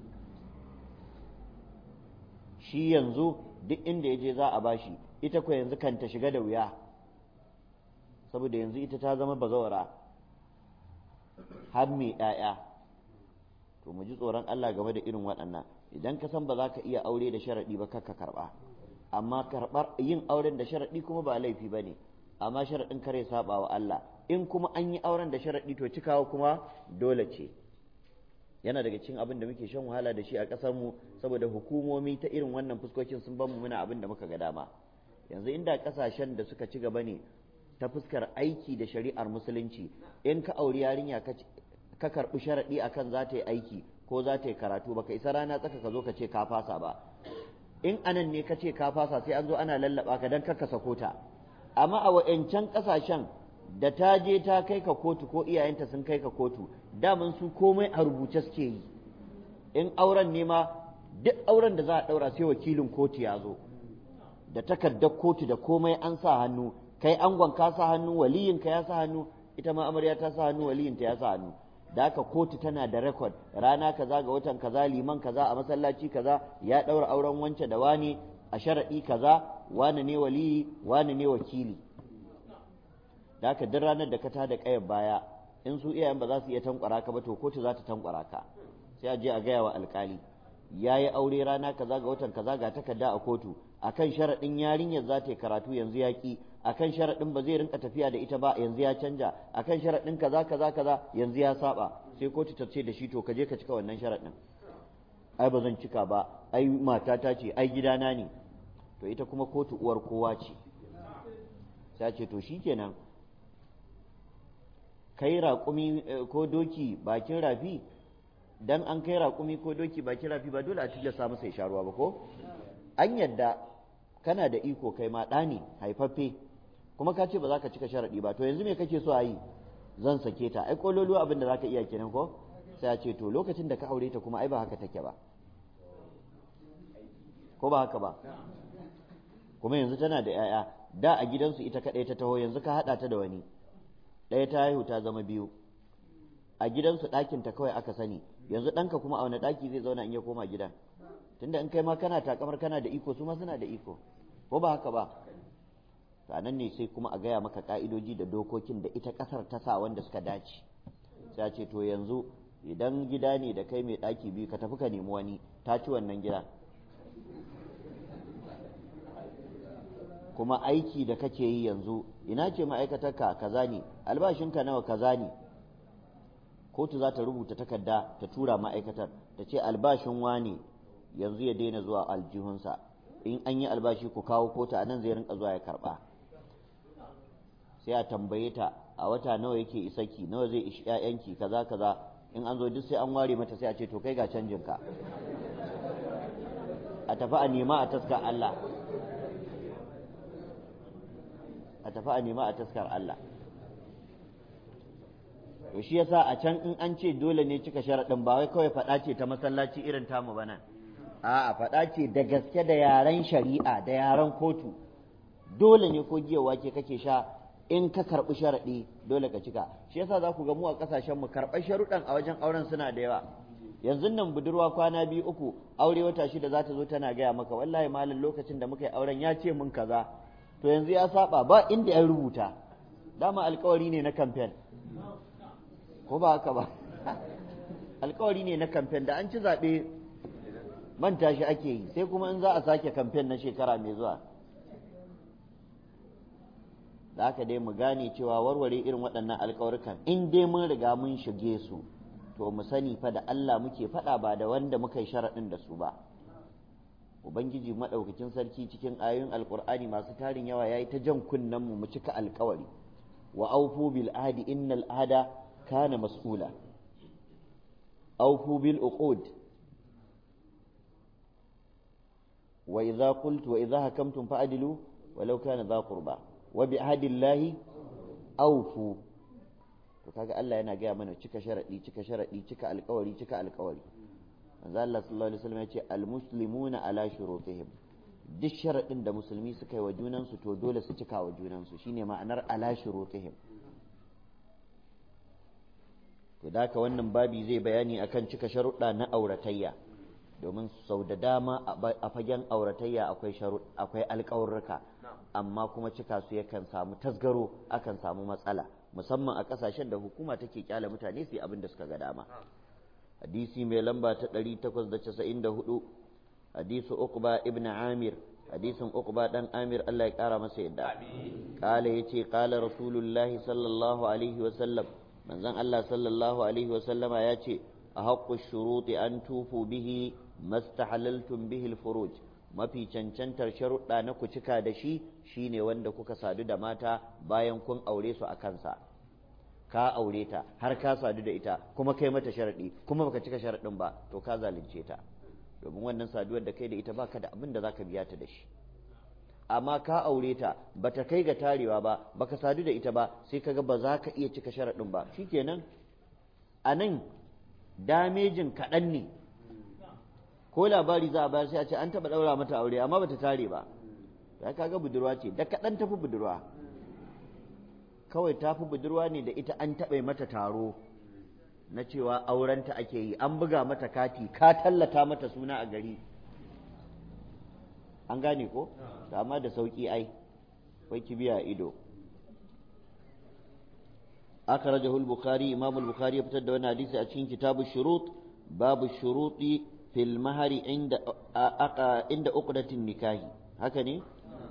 shi yanzu duk inda ya je za a bashi ita ko yanzu kan ta shiga da wuya saboda yanzu ita ta zama bazawara har mai ‘ya'ya to mu ji tsoron Allah game da irin waɗannan idan ka san ba za ka iya aure da sharaɗi ba kakka karɓa amma karɓar yin auren da sharaɗi kuma ba laifi ba ne amma sharaɗin kare saba wa Allah in kuma an yi auren da sharaɗi to cikawa kuma dole ce yana daga cikin abin da muke shan wahala da shi a ƙasar mu saboda hukumomi ta irin wannan fuskokin sun bamu muna abin da muka ga dama yanzu inda ƙasashen da suka ci gaba ne ta fuskar aiki da shari'ar musulunci in ka auri yarinya ka karɓi sharaɗi akan za ta yi aiki ko za ta yi karatu baka isa rana tsaka ka zo ka ce ka fasa ba in anan ne ka ce ka fasa sai an zo ana lallaba ka dan ka sako ta amma a wa'ancan ƙasashen da ta je ta kai ka kotu ko iyayenta sun kai ka kotu daman su komai a rubuce suke yi in auren ne ma duk auren da za a ɗaura sai wakilin kotu ya zo da takardar kotu da komai an sa hannu kai angon ka sa hannu waliyinka ya sa hannu ita ma amarya ta sa hannu waliyinta ya sa hannu da haka kotu tana da rekod rana kaza ga watan kaza liman kaza a masallaci kaza ya ɗaura auren wance da wani a sharaɗi kaza wani ne waliyi wani ne wakili da haka duk ranar da ka ta da ƙayar baya in su iyayen ba za su iya tankwara ka ba to kotu za ta tankwara ka sai a je a gaya wa alkali ya yi aure rana kaza ga watan kaza ga takarda a kotu akan sharaɗin yarinyar za ta yi karatu yanzu ya ki akan sharaɗin ba zai rinka tafiya da ita ba yanzu ya canja akan sharaɗin kaza kaza kaza yanzu ya saba sai kotu ta ce da shi to ka je ka cika wannan sharaɗin ai ba zan cika ba ai matata ce ai gidana ne to ita kuma kotu uwar kowa ce sai ce to shikenan kai raƙumi ko doki bakin rafi dan an kai raƙumi ko doki bakin rafi ba dole a tilasta masa ya sha ruwa ba ko an yadda kana da iko kai ma ɗa ne haifaffe kuma ka ce ba za ka cika sharaɗi ba to yanzu me kake so a yi zan sake ta ai kololuwa abin da za ka iya kenan ko sai a ce to lokacin da ka aure ta kuma ai ba haka take ba ko ba haka ba kuma yanzu tana da 'ya'ya da a gidansu ita kaɗai ta taho yanzu ka haɗa ta da wani ɗaya ta haihu ta zama biyu a gidansu ɗakin ta kawai aka sani yanzu ɗanka kuma a wani ɗaki zai zauna in ya koma gidan tunda in kai ma kana takamar kana da iko su ma suna da iko ko ba haka ba nan ne sai kuma a gaya maka ka'idoji da dokokin da ita ƙasar ta sa wanda suka dace sai ce to yanzu idan gida ne da kai mai ɗaki biyu ka tafi ka nemi wani ta ci wannan gida kuma aiki da kake yi yanzu ina ce ma'aikatarka kaza ne albashinka nawa kaza ne kotu za ta rubuta takarda ta tura ma'aikatar ta ce albashin wane yanzu ya daina zuwa aljihunsa in an yi albashi ku kawo kotu a nan zai rinka zuwa ya karba sai a tambaye ta a wata nawa yake isaki nawa zai ishi ƴaƴanki kaza kaza in an zo duk sai an ware mata sai a ce to kai ga canjin ka a tafi a nema a taskar Allah a tafi a nema a taskar Allah to shi yasa a can in an ce dole ne cika sharaɗin ba wai kawai faɗa ce ta masallaci irin tamu ba nan a'a faɗa ce da gaske da yaren shari'a da yaren kotu dole ne ko giya wake kake sha in ka karɓi sharaɗi dole ka cika shi yasa za ku ga mu a ƙasashen mu karɓar sharuɗan a wajen auren suna da yawa yanzu nan budurwa kwana biyu uku aure wata shida za ta zo tana gaya maka wallahi malam lokacin da muka yi auren ya ce mun kaza to yanzu ya saba ba inda ya rubuta dama alkawari ne na kamfen ko ba haka ba alkawari ne na kamfen da an ci zaɓe manta shi ake yi sai kuma in za a sake kamfen na shekara mai zuwa da haka dai mu gane cewa warware irin waɗannan alkawarkan in dai mun riga mun shige su to mu sani fa da Allah muke faɗa ba da wanda muka yi sharaɗin da su ba ubangiji maɗaukakin sarki cikin ayoyin alkur'ani masu tarin yawa yayi ta jan kunnen mu mu cika alkawari wa aufu bil ahdi innal ahda kana mas'ula aufu bil uqud wa idza qultu wa idza hakamtum fa'dilu walau kana dha qurba wa bi ahdillahi aufu to kaga Allah yana gaya mana cika sharadi cika sharadi cika alkawari cika alkawari manzo Allah sallallahu alaihi wasallam ya ce almuslimuna ala shurutihim duk sharadin da musulmi suka yi wa junansu to dole su cika wa junansu shine ma'anar ala shurutihim to da wannan babi zai bayani akan cika sharuɗa na auratayya domin sau da dama a fagen auratayya akwai sharuɗ akwai alƙawarruka amma kuma cika su yakan samu tasgaro akan samu matsala musamman a ƙasashen da hukuma take kyale mutane su yi abin da suka ga dama hadisi mai lamba ta 894 hadisu uqba ibn amir hadisin uqba dan amir Allah ya kara masa yadda kala yace kala rasulullahi sallallahu alaihi wa sallam manzon Allah sallallahu alaihi wa sallama yace ahaqqu shuruti an tufu bihi mastahalaltum bihi alfuruj mafi cancantar sharuɗa na ku cika da shi shine wanda kuka sadu da mata bayan kun aure su a kansa ka aure ta har ka sadu da ita kuma kai mata sharaɗi kuma baka cika sharaɗin ba to ka zalunce ta domin wannan saduwar da kai da ita baka da abin da zaka biya ta da shi amma ka aure ta bata kai ga tarewa ba baka sadu da ita ba sai kaga ba za ka iya cika sharaɗin ba shikenan a nan damejin kaɗan ne ko labari za a bayar sai a ce an taɓa ɗaura mata aure amma bata tare ba ya kaga budurwa ce da kaɗan tafi budurwa kawai ta fi budurwa ne da ita an taɓa mata taro na cewa aurenta ake yi an buga mata kati ka tallata mata suna a gari an gane ko amma da sauƙi ai wai kibiya ido akhrajahu al-bukhari imam al-bukhari ya fitar da wannan hadisi a cikin kitabu shurut babu shuruti fil mahari inda inda uqdatin nikahi haka ne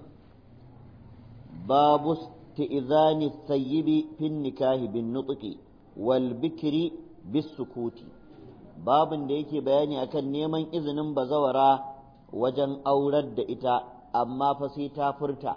babu استئذان الثيب في النكاح بالنطق والبكر بالسكوت babin da yake bayani akan neman izinin bazawara wajen aurar da ita amma fa sai ta furta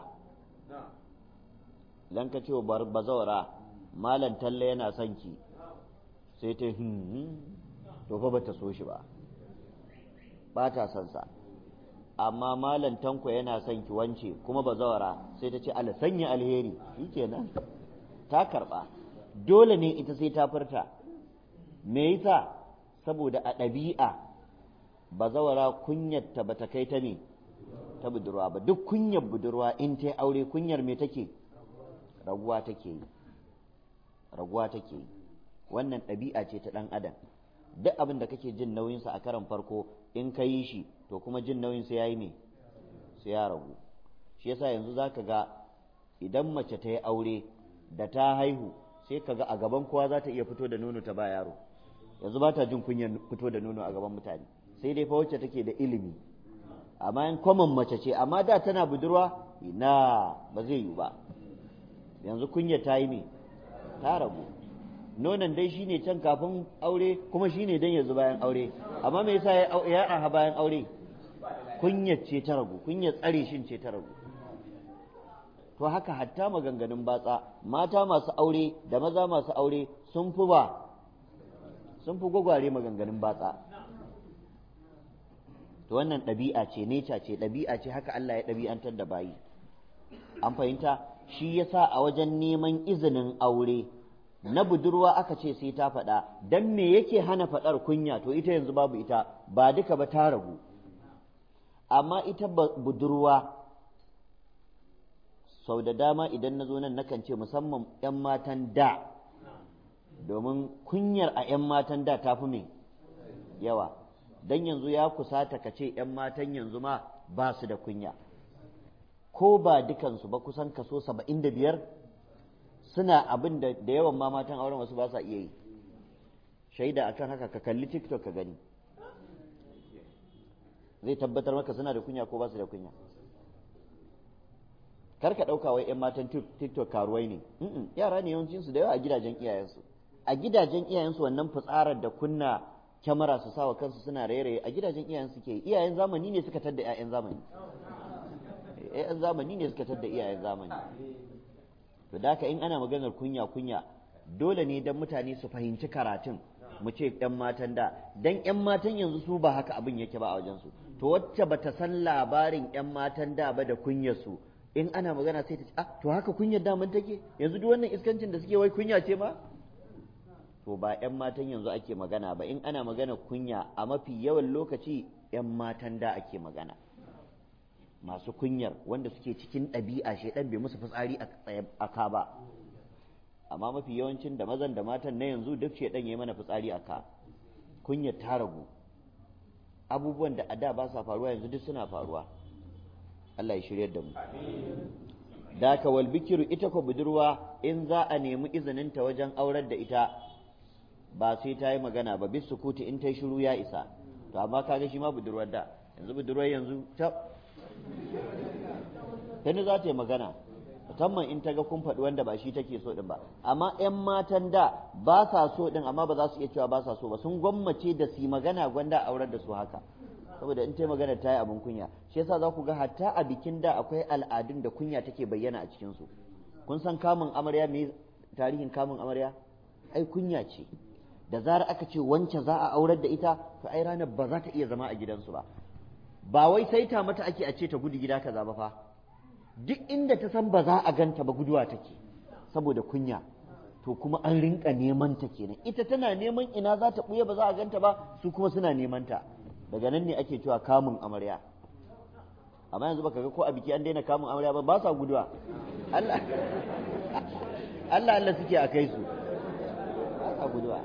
dan ka ce wa bazawara malam talle yana son ki sai ta to fa bata so shi ba ba ta son sa amma malam tanko yana son ki wance kuma bazawara sai ta ce ala sanya alheri shikenan ta karba dole ne ita sai ta furta me yasa saboda a ɗabi'a bazawara kunyarta ba ta kai ta ne ta budurwa ba duk kunyar budurwa in ta aure kunyar me take raguwa take yi raguwa take yi wannan ɗabi'a ce ta ɗan adam duk abin da kake jin nauyinsa a karan farko in ka yi shi to kuma jin nauyinsa ya yi me sai ya ragu shi yasa yanzu za ka ga idan mace ta yi aure da ta haihu sai ka ga a gaban kowa za ta iya fito da nono ta ba yaro yanzu ba ta jin kunyar fito da nono a gaban mutane sai dai fa wacce take da ilimi amma in kwaman mace ce amma da tana budurwa ina ba zai yi ba yanzu kunya ta yi me ta ragu nonon dai shine can kafin aure kuma shine dan yanzu bayan aure amma me yasa ya aha bayan aure kunyar ce ta ragu kunyar tsare shin ce ta ragu to haka hatta maganganun batsa mata masu aure da maza masu aure sun fi ba sun fi gwagware maganganun batsa to wannan ɗabi'a ce neca ce ɗabi'a ce haka Allah ya ɗabi'antar da bayi an fahimta shi yasa a wajen neman izinin aure na budurwa aka ce sai ta faɗa dan me yake hana faɗar kunya to ita yanzu babu ita ba duka ba ta ragu amma ita budurwa sau da dama idan na zo nan nakan ce musamman 'yan matan da domin kunyar a 'yan matan da ta fi mai yawa don yanzu ya kusata ka ce 'yan matan yanzu ma ba su da kunya ko ba dukansu ba kusan kaso saba'in da biyar suna abin da da yawan ma matan auren wasu ba sa iya yi shaida akan haka ka kalli tiktok ka gani zai tabbatar maka suna da kunya ko ba su da kunya kar ka ɗauka wai 'yan matan tiktok karuwai ne yara ne yawancinsu da yawa a gidajen iyayensu a gidajen iyayensu wannan fitsarar da kunna kyamara su sawa kansu suna raye-raye a gidajen iyayen suke iyayen zamani ne suka tadda 'ya'yan zamani 'ya'yan zamani ne suka tadda iyayen zamani to da haka in ana maganar kunya kunya dole ne dan mutane su fahimci karatun mu ce 'yan matan da dan 'yan matan yanzu su ba haka abin yake ba a wajensu to wacce bata san labarin 'yan matan da ba da kunyar su in ana magana sai ta ce ah to haka kunyar daman take yanzu duk wannan iskancin da suke wai kunya ce ma to ba 'yan matan yanzu ake magana ba in ana magana kunya a mafi yawan lokaci 'yan matan da ake magana masu kunyar wanda suke cikin ɗabi'a shaidan bai musu fitsari a ka ba amma mafi yawancin da mazan da matan na yanzu duk shaidan ya mana fitsari a ka kunyar ta ragu abubuwan da a da ba sa faruwa yanzu duk suna faruwa Allah ya shiryar da mu da ka wal bikiru ita ko budurwa in za a nemi izininta wajen aurar da ita ba sai ta yi magana ba bis sukuti in ta yi shiru ya isa to amma kaga shi ma budurwar da yanzu budurwar yanzu ta tani za ta yi magana musamman in ta ga kun faɗi wanda ba shi take so din ba amma 'yan matan da ba sa so din amma ba za su iya cewa ba sa so ba sun gwammace da su magana gwanda aurar da su haka saboda in ta magana ta yi abin kunya shi yasa za ku ga hatta a bikin da akwai al'adun da kunya take bayyana a cikinsu kun san kamun amarya me tarihin kamun amarya ai kunya ce da zarar aka ce wance za a aurar da ita to ai ranar ba za ta iya zama a gidansu ba ba wai sai ta mata ake a ce ta gudu gida kaza ba fa duk inda ta san ba za a ganta ba guduwa take saboda kunya to kuma an rinka neman ta kenan ita tana neman ina za ta buya ba za a ganta ba su kuma suna neman ta daga nan ne ake cewa kamun amarya amma yanzu baka ga ko a biki an daina kamun amarya ba ba sa guduwa Allah Allah Allah suke a kai su ba sa guduwa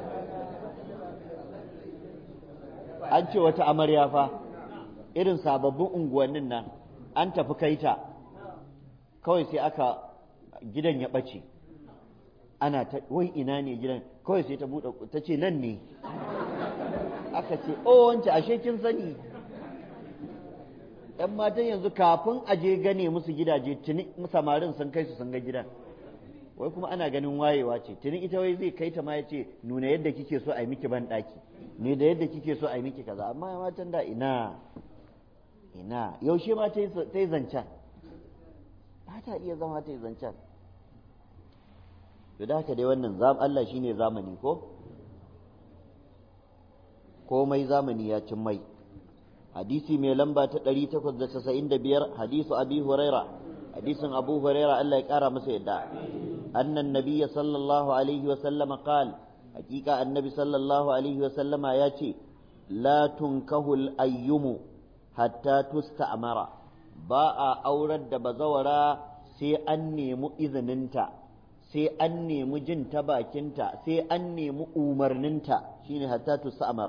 an ce wata amarya fa irin sababbin unguwannin nan an tafi kaita kawai sai aka gidan ya ɓace ana ta wai ina ne gidan kawai sai ta buɗe ta ce nan ne aka ce oh wance ashe kin sani ‘yan matan yanzu kafin a je gane musu gidaje tuni samarin sun kai su sun ga gidan wai kuma ana ganin wayewa ce tuni ita wai zai kai ta ma ya ce nuna yadda kike so a yi miki ban ɗaki ne da yadda kike so a yi miki kaza amma matan da ina ina yaushe ma ta yi zancen ba ta iya zama ta yi zancen to da haka dai wannan Allah shine zamani ko komai zamani ya cin mai hadisi mai lamba ta 895 hadisu abi huraira hadisin abu huraira Allah ya kara masa yadda annan nabiyya sallallahu alaihi wa sallama qal hakika annabi sallallahu alaihi wa sallama ya ce la tunkahul ayyumu hatta tusta'mara ba a aurar da bazawara sai an nemi izininta sai an nemi jin ta bakinta sai an nemi umarninta shine hatta tus'amar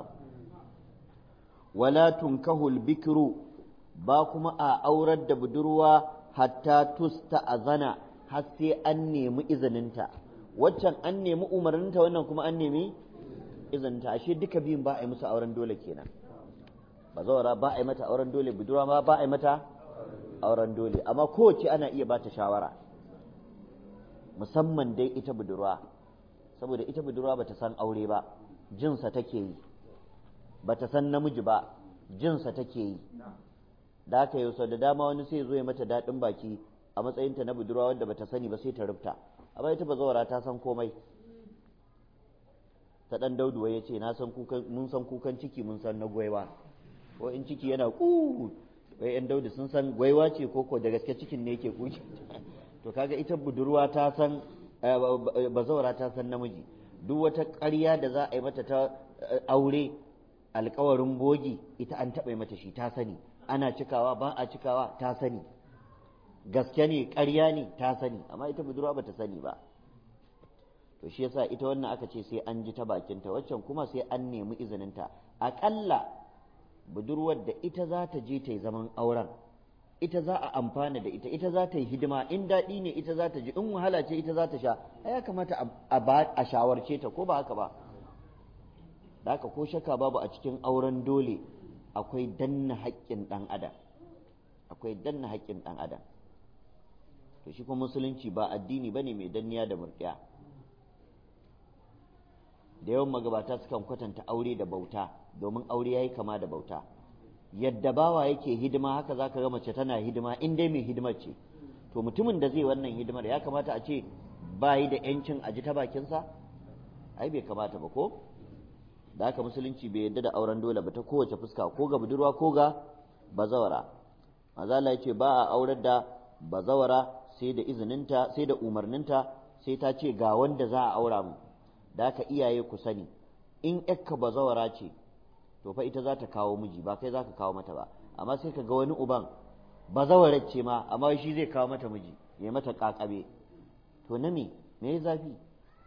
wala tunkahul bikru ba kuma a aurar da budurwa hatta tusta'azana har sai an nemi izininta waccan an nemi umarninta wannan kuma an nemi izininta ashe duka biyun ba a yi musu auren dole kenan bazawara ba a yi mata auren dole budurwa ma ba a yi mata auren dole amma kowace ana iya ba ta shawara musamman dai ita budurwa saboda ita budurwa bata san aure ba jinsa take yi bata san namiji ba jinsa take yi da haka yau sau da dama wani sai zo ya mata daɗin baki a matsayinta na budurwa wanda bata sani ba sai ta rufta amma ita bazawara ta san komai ta ɗan dauduwa ya ce mun san kukan ciki mun san na gwaiwa ko in ciki yana ku wai yan daudu sun san gwaiwa ce ko ko da gaske cikin ne yake kuki to kaga ita budurwa ta san bazawara ta san namiji duk wata ƙarya da za a yi mata ta aure alkawarin bogi ita an taɓa mata shi ta sani ana cikawa ba a cikawa ta sani gaske ne ƙarya ne ta sani amma ita budurwa ba ta sani ba to shi yasa ita wannan aka ce sai an ji ta bakinta waccan kuma sai an nemi izininta aƙalla budurwar da ita za ta je ta yi zaman auren ita za a amfana da ita ita za ta yi hidima in daɗi ne ita za ta ji in wahala ce ita za ta sha ya kamata a shawarce ta ko ba haka ba da haka ko shakka babu a cikin auren dole akwai danna haƙƙin ɗan adam akwai danna haƙƙin ɗan adam to shi kuma musulunci ba addini bane mai danniya da murɗiya da yawan magabata sukan kwatanta aure da bauta domin aure yayi kama da bauta yadda bawa yake hidima haka zaka ga mace tana hidima in dai mai hidimar ce to mutumin da zai wannan hidimar ya kamata a ce bayi da yancin aji ta bakinsa ai bai kamata ba ko da haka musulunci bai yadda da auren dole ba ta kowace fuska ko ga budurwa ko ga bazawara mazala ya ce ba a aurar da bazawara sai da izininta sai da umarninta sai ta ce ga wanda za a aura mu da haka iyaye ku sani in yakka bazawara ce to fa ita za ta kawo miji ba kai za ka kawo mata ba amma sai ka ga wani uban bazawarar ce ma amma shi zai kawo mata miji ya mata kakabe to na me me ya zafi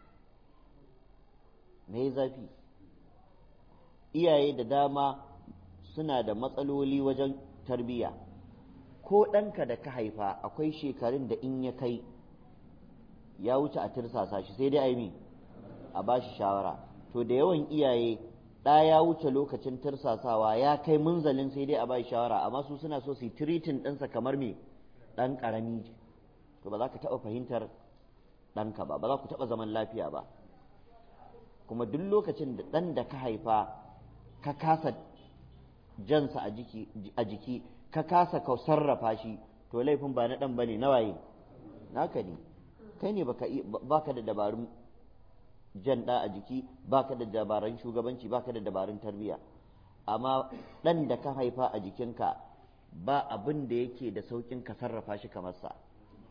me ya zafi iyaye da dama suna da matsaloli wajen tarbiyya ko ɗanka da ka haifa akwai shekarun da in ya kai ya wuce a tirsasa shi sai dai a yi a ba shi shawara to da yawan iyaye ɗa ya wuce lokacin tirsasawa ya kai munzalin sai dai a ba shi shawara amma su suna so su yi tiritin ɗinsa kamar me ɗan ƙarami to ba za ka taɓa fahimtar ɗanka ba ba za ku taɓa zaman lafiya ba kuma duk lokacin da ɗan da ka haifa ka kasa jansa a jiki ka kasa ka sarrafa shi to laifin ba na ɗan ba ne na waye naka ne kai ne baka da dabarun jan ɗa a jiki baka da dabarun shugabanci baka da dabarun tarbiyya amma ɗan da ka haifa a jikinka ba abin da yake da sauƙin ka sarrafa shi kamar sa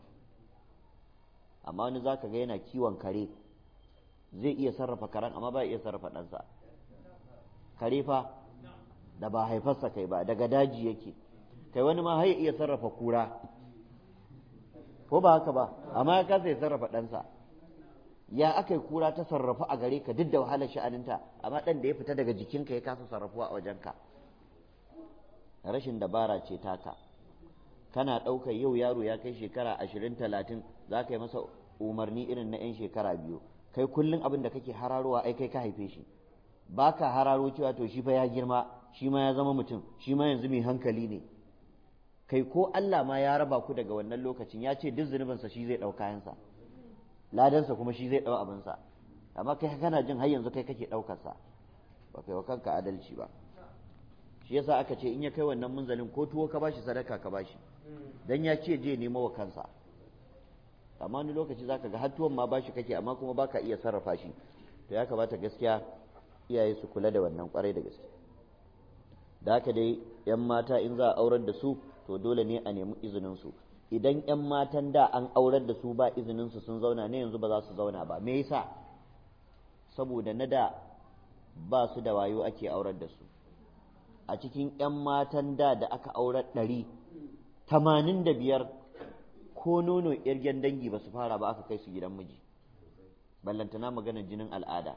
amma wani za ka ga yana kiwon kare zai iya sarrafa karen amma ba iya sarrafa ɗansa kare fa da ba haifarsa kai ba daga daji yake kai wani ma har iya sarrafa kura ko ba haka ba amma ya kasa ya sarrafa ɗansa ya aka yi kura ta sarrafa a gare ka duk da wahalar sha'aninta amma ɗan da ya fita daga jikinka ya kasa sarrafuwa a wajenka rashin dabara ce taka kana ɗaukar yau yaro ya kai shekara ashirin talatin za ka yi masa umarni irin na 'yan shekara biyu kai kullum abin da kake hararowa ai kai ka haife shi ba ka hararo cewa to shi fa ya girma shi ma ya zama mutum shi ma yanzu mai hankali ne kai ko Allah ma ya raba ku daga wannan lokacin ya ce duk zunubinsa shi zai ɗau kayansa ladansa kuma shi zai ɗau abinsa amma kai kana jin har yanzu kai kake ɗaukarsa ba kai wa kanka adalci ba shi yasa aka ce in ya kai wannan munzalin ko tuwo ka bashi sadaka ka bashi dan ya ce je nemo wa kansa amma wani lokaci zaka ga har tuwon ma bashi kake amma kuma baka iya sarrafa shi to ya kamata gaskiya iyaye su kula da wannan kwarai da gaske da haka dai yan mata in za a aurar da su to dole ne a nemi izinin su idan yan matan da an aurar da su ba izinin su sun zauna ne yanzu ba za su zauna ba me yasa saboda na da ba su da wayo ake aurar da su a cikin 'yan matan da da aka aurar ɗari tamanin da biyar ko nono irgen dangi ba su fara ba aka kai su gidan miji ballantana maganar jinin al'ada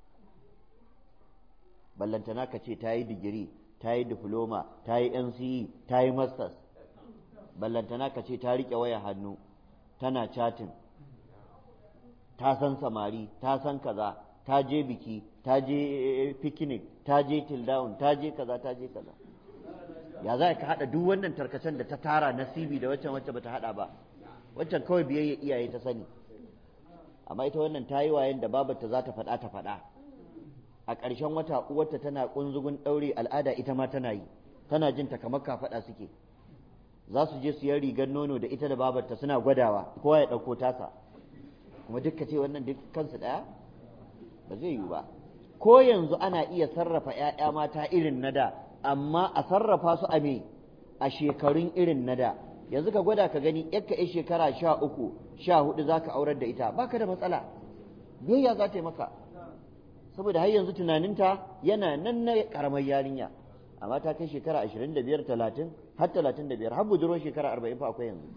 ballantana ka ce ta yi digiri ta yi diploma ta yi nce ta yi masters ballantana ka ce ta riƙe waya hannu tana chatting ta san samari ta san kaza ta je biki ta je picnic ta je till down ta je kaza ta je kaza ya za ka haɗa duk wannan tarkacen da ta tara nasibi da waccan wacce bata haɗa ba waccan kawai biyayya iyaye ta sani amma ita wannan ta yi wayan da babarta za ta faɗa ta faɗa a ƙarshen wata uwarta tana ƙunzugun ɗaure al'ada ita ma tana yi tana jin ta kamar kafaɗa suke za su je su yi rigar nono da ita da babarta suna gwadawa kowa ya ɗauko tasa kuma duk ce wannan duk kansu ɗaya ba zai yiwu ba ko yanzu ana iya sarrafa ‘ya'ya mata irin na da amma a sarrafa su a me a shekarun irin na da yanzu ka gwada ka gani yakka ya shekara sha uku sha hudu za ka aurar da ita baka da matsala biyayya za ta yi maka saboda har yanzu tunaninta yana nan na karamar yarinya amma ta kai shekara ashirin da biyar talatin har talatin da biyar har budurwar shekara arba'in fa akwai yanzu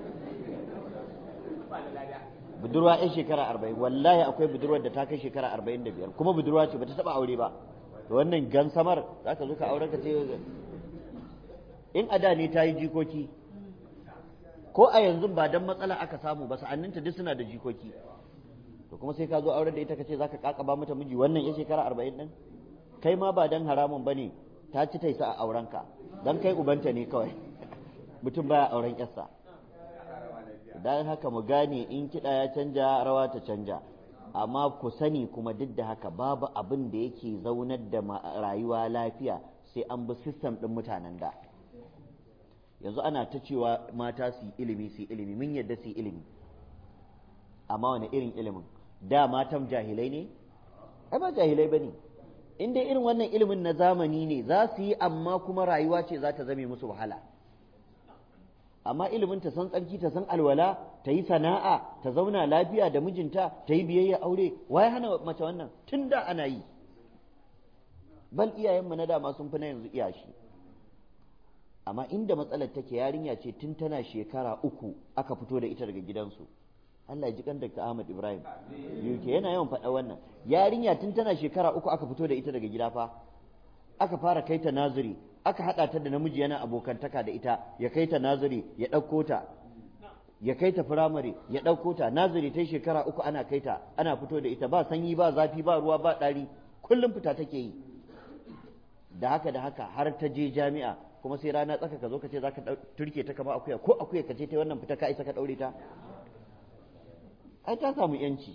budurwa yan shekara arba'in wallahi akwai budurwar da ta kai shekara arba'in da biyar kuma budurwa ce bata taba aure ba to wannan gansamar za ka zo ka auren ka ce in a da ne ta yi jikoki ko a yanzu ba dan matsala aka samu ba sa'anninta duk suna da jikoki to kuma sai ka zo auren da ita ka ce za ka kakaba mata miji wannan ya shekara arba'in din kai ma ba dan haramun ba ne ta ci taisa a aurenka dan kai ubanta ne kawai mutum baya auren yarsa dan haka mu gane in kiɗa ya canja rawa ta canja amma ku sani kuma duk da haka babu abin da yake zaunar da rayuwa lafiya sai an bi sistem ɗin mutanen da yanzu ana ta cewa mata su yi ilimi su yi ilimi mun yadda su yi ilimi amma wani irin ilimin da matan jahilai ne ai ba jahilai ba ne in dai irin wannan ilimin na zamani ne za su yi amma kuma rayuwa ce za ta zame musu wahala amma ilimin ta san tsarki ta san alwala ta yi sana'a ta zauna lafiya da mijinta ta yi biyayya aure waye hana mace wannan tun da ana yi bal iyayenmu na dama sun fi na yanzu iyashi amma inda matsalar take yarinya ce tun tana shekara uku aka fito da ita daga gidansu Allah ya ji kan Dr. Ahmad Ibrahim UK yana yawan faɗa wannan yarinya tun tana shekara uku aka fito da ita daga gida fa aka fara kai ta naziri aka haɗa ta da namiji yana abokantaka da ita ya kai ta naziri ya ɗauko ta ya kai ta firamare ya ɗauko ta naziri ta shekara uku ana kai ta ana fito da ita ba sanyi ba zafi ba ruwa ba ɗari kullum fita take yi da haka da haka har ta je jami'a kuma sai rana tsaka ka zo ka ce za ka turke ta kama akuya ko akuya ka ce ta wannan fita ka isa ka ɗaure ta ai ta samu yanci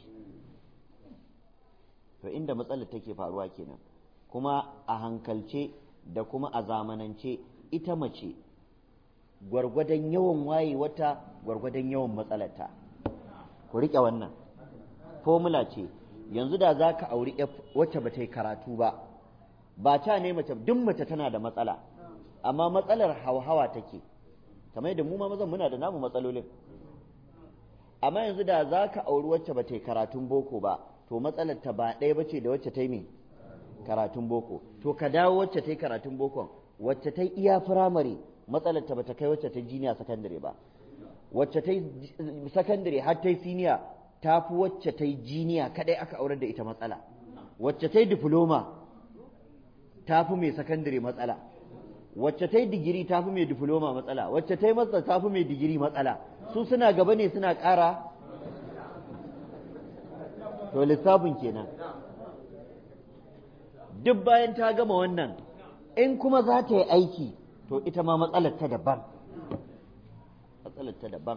to inda matsalar take faruwa kenan kuma a hankalce da kuma a zamanance ita mace gwargwadon yawan waye wata gwargwadon yawan matsalarta ku riƙe wannan formula ce yanzu da za ka auri wacce ba ta yi karatu ba ba ta ne mace duk mace tana da matsala amma matsalar hauhawa take kamar yadda mu ma mazan muna da namu matsalolin amma yanzu da za ka auri wacce ba ta yi karatun boko ba to matsalar ta ba ɗaya bace da wacce ta yi me karatun boko to ka dawo wacce ta yi karatun bokon wacce ta yi iya firamare matsalar ta bata kai wacce ta yi jiniya sakandare ba wacce ta yi sakandare har ta yi siniya ta fi wacce ta yi jiniya kadai aka aurar da ita matsala wacce ta yi diploma ta fi mai sakandare matsala wacce ta yi digiri ta fi mai diploma matsala wacce ta yi masa ta fi mai digiri matsala su suna gaba ne suna ƙara to lissafin kenan duk bayan ta gama wannan in kuma za ta yi aiki to ita ma matsalar ta daban matsalar ta daban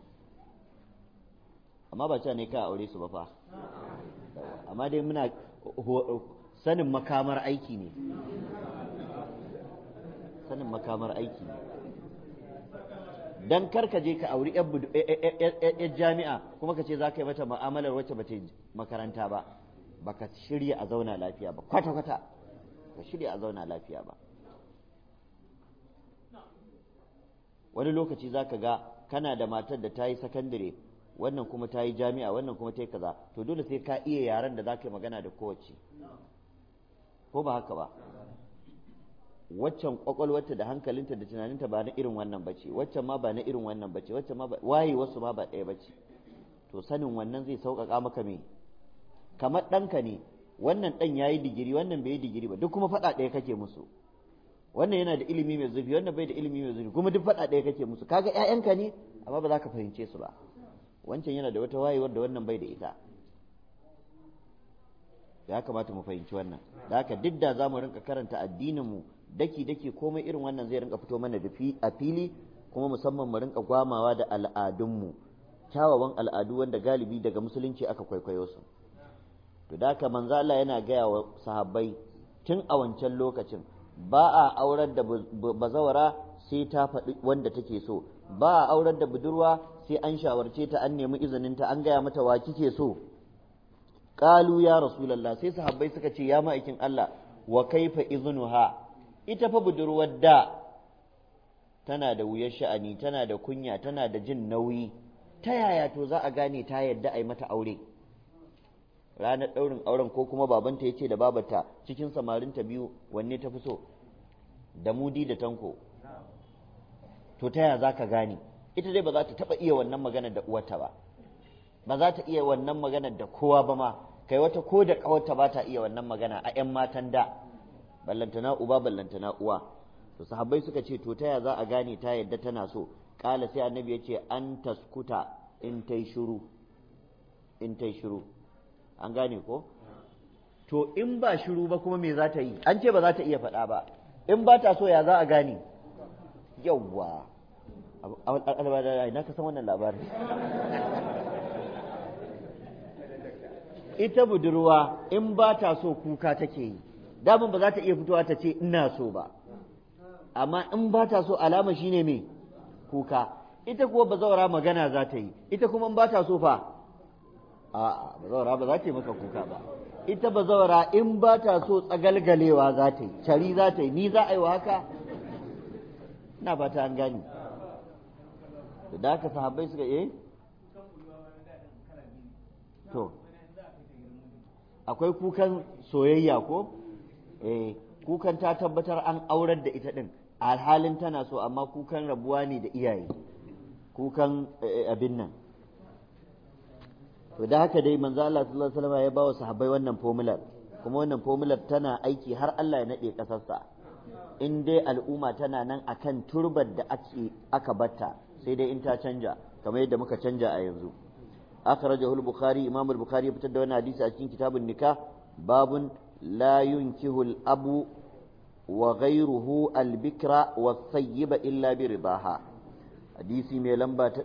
amma ba cewa ne ka aure su ba fa amma dai muna sanin makamar aiki ne sanin makamar aiki ne dan kar ka je ka auri yan jami'a kuma ka ce za ka yi mata ma'amalar wacce ba ta makaranta ba baka shirya a zauna lafiya ba kwata-kwata ka shirya a zauna lafiya ba wani lokaci za ka ga kana da matar da ta yi sakandare wannan kuma ta yi jami'a wannan kuma ta yi kaza to dole sai ka iya yaren da za ka yi magana da kowace ko ba haka ba waccan kwakwalwarta da hankalinta da tunaninta ba na irin wannan bace waccan ma ba na irin wannan bace waccan ma waye wasu ma ba ɗaya bace to sanin wannan zai sauƙaƙa maka me kamar ɗanka ne wannan ɗan ya yi digiri wannan bai yi digiri ba duk kuma faɗa ɗaya kake musu wannan yana da ilimi mai zurfi wannan bai da ilimi mai zurfi kuma duk faɗa ɗaya kake musu kaga ƴaƴanka ne amma ba za ka fahimce su ba wancan yana da wata wayewar da wannan bai da ita ya kamata mu fahimci wannan da haka duk da za mu rinka karanta addinin mu daki daki komai irin wannan zai rinka fito mana da a fili kuma musamman mu rinka gwamawa da al'adunmu kyawawan al'adu wanda galibi daga musulunci aka kwaikwayo su to da haka manzo Allah yana gaya wa sahabbai tun a wancan lokacin ba a aurar da bazawara sai ta faɗi wanda take so ba a aurar da budurwa sai an shawarce ta an nemi izininta an gaya mata wa kike so qalu ya rasulullah sai sahabbai suka ce ya ma'aikin Allah wa kaifa iznuha ita fa budurwar da tana da wuyar sha'ani tana da kunya tana da jin nauyi ta yaya to za a gane ta yadda a yi mata aure ranar ɗaurin auren ko kuma babanta ya ce da babata cikin samarinta biyu wanne ta fi so da mudi da tanko to ta yaya za ka gane ita dai ba za ta taɓa iya wannan maganar da uwarta ba ba za ta iya wannan maganar da kowa ba ma kai wata ko da ƙawarta ba ta iya wannan magana a 'yan matan da ballantana uba ballantana uwa to sahabbai suka ce to ta yaya za a gane ta yadda tana so kala sai annabi ya ce an taskuta in tai shiru in tai shiru an gane ko to in ba shiru ba kuma me za ta yi an ce ba za ta iya faɗa ba in ba ta so ya za a gane yawwa na ka san wannan labarin ita budurwa in ba ta so kuka take yi daman ba za ta iya fitowa ta ce ina so ba amma in ba ta so alama shine me kuka ita kuwa bazawara magana za ta yi ita kuma in ba ta so fa a'a bazawara ba za ta yi maka kuka ba ita bazawara in ba ta so tsagalgalewa za ta yi cari za ta yi ni za a yi wa haka ina ba ta an gani da haka sahabbai suka eh to akwai kukan soyayya ko eh kukan ta tabbatar an aurar da ita din alhalin tana so amma kukan rabuwa ne da iyaye kukan abin nan to da haka dai manzo Allah sallallahu alaihi wasallam ya ba wa sahabbai wannan formular kuma wannan formular tana aiki har Allah ya nade kasarsa in dai al'umma tana nan akan turbar da ake aka batta sai dai in ta canja kamar yadda muka canja a yanzu akhrajahu al-bukhari imam al-bukhari ya fitar da wannan hadisi a cikin kitabun nikah babun la yunkihu al-abu wa ghayruhu al-bikra wa thayyiba illa bi ridaha hadisi mai lamba ta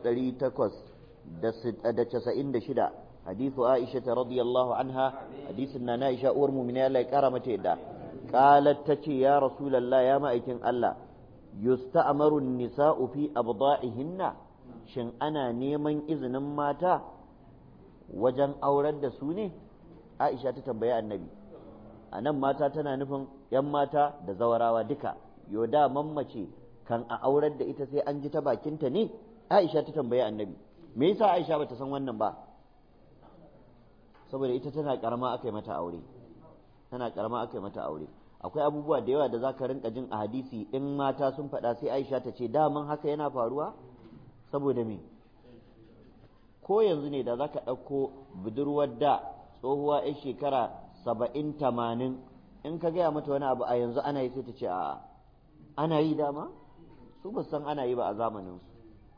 896 hadithu aisha radiyallahu anha hadisin na aisha uwar mu'mina Allah ya kara mata yadda qalat tace ya rasulullah ya ma'aikin Allah yusta'maru an-nisa'u fi abda'ihinna shin ana neman izinin mata wajen aurar da su ne aisha ta tambayi annabi a nan mata tana nufin 'yan mata da zawarawa duka yoda mammace kan a aurar da ita sai an ji ta bakinta ne aisha ta tambayi annabi me yasa aisha bata san wannan ba saboda ita tana karama aka yi mata aure tana karama aka yi mata aure akwai abubuwa da yawa da za ka rinka jin a hadisi in mata sun faɗa sai aisha ta ce daman haka yana faruwa saboda me ko yanzu ne da za ka ɗauko budurwar da tsohuwa 'yan shekara saba'in tamanin in ka gaya mata wani abu a yanzu ana yi sai ta ce a'a ana yi dama su ba san ana yi ba a zamaninsu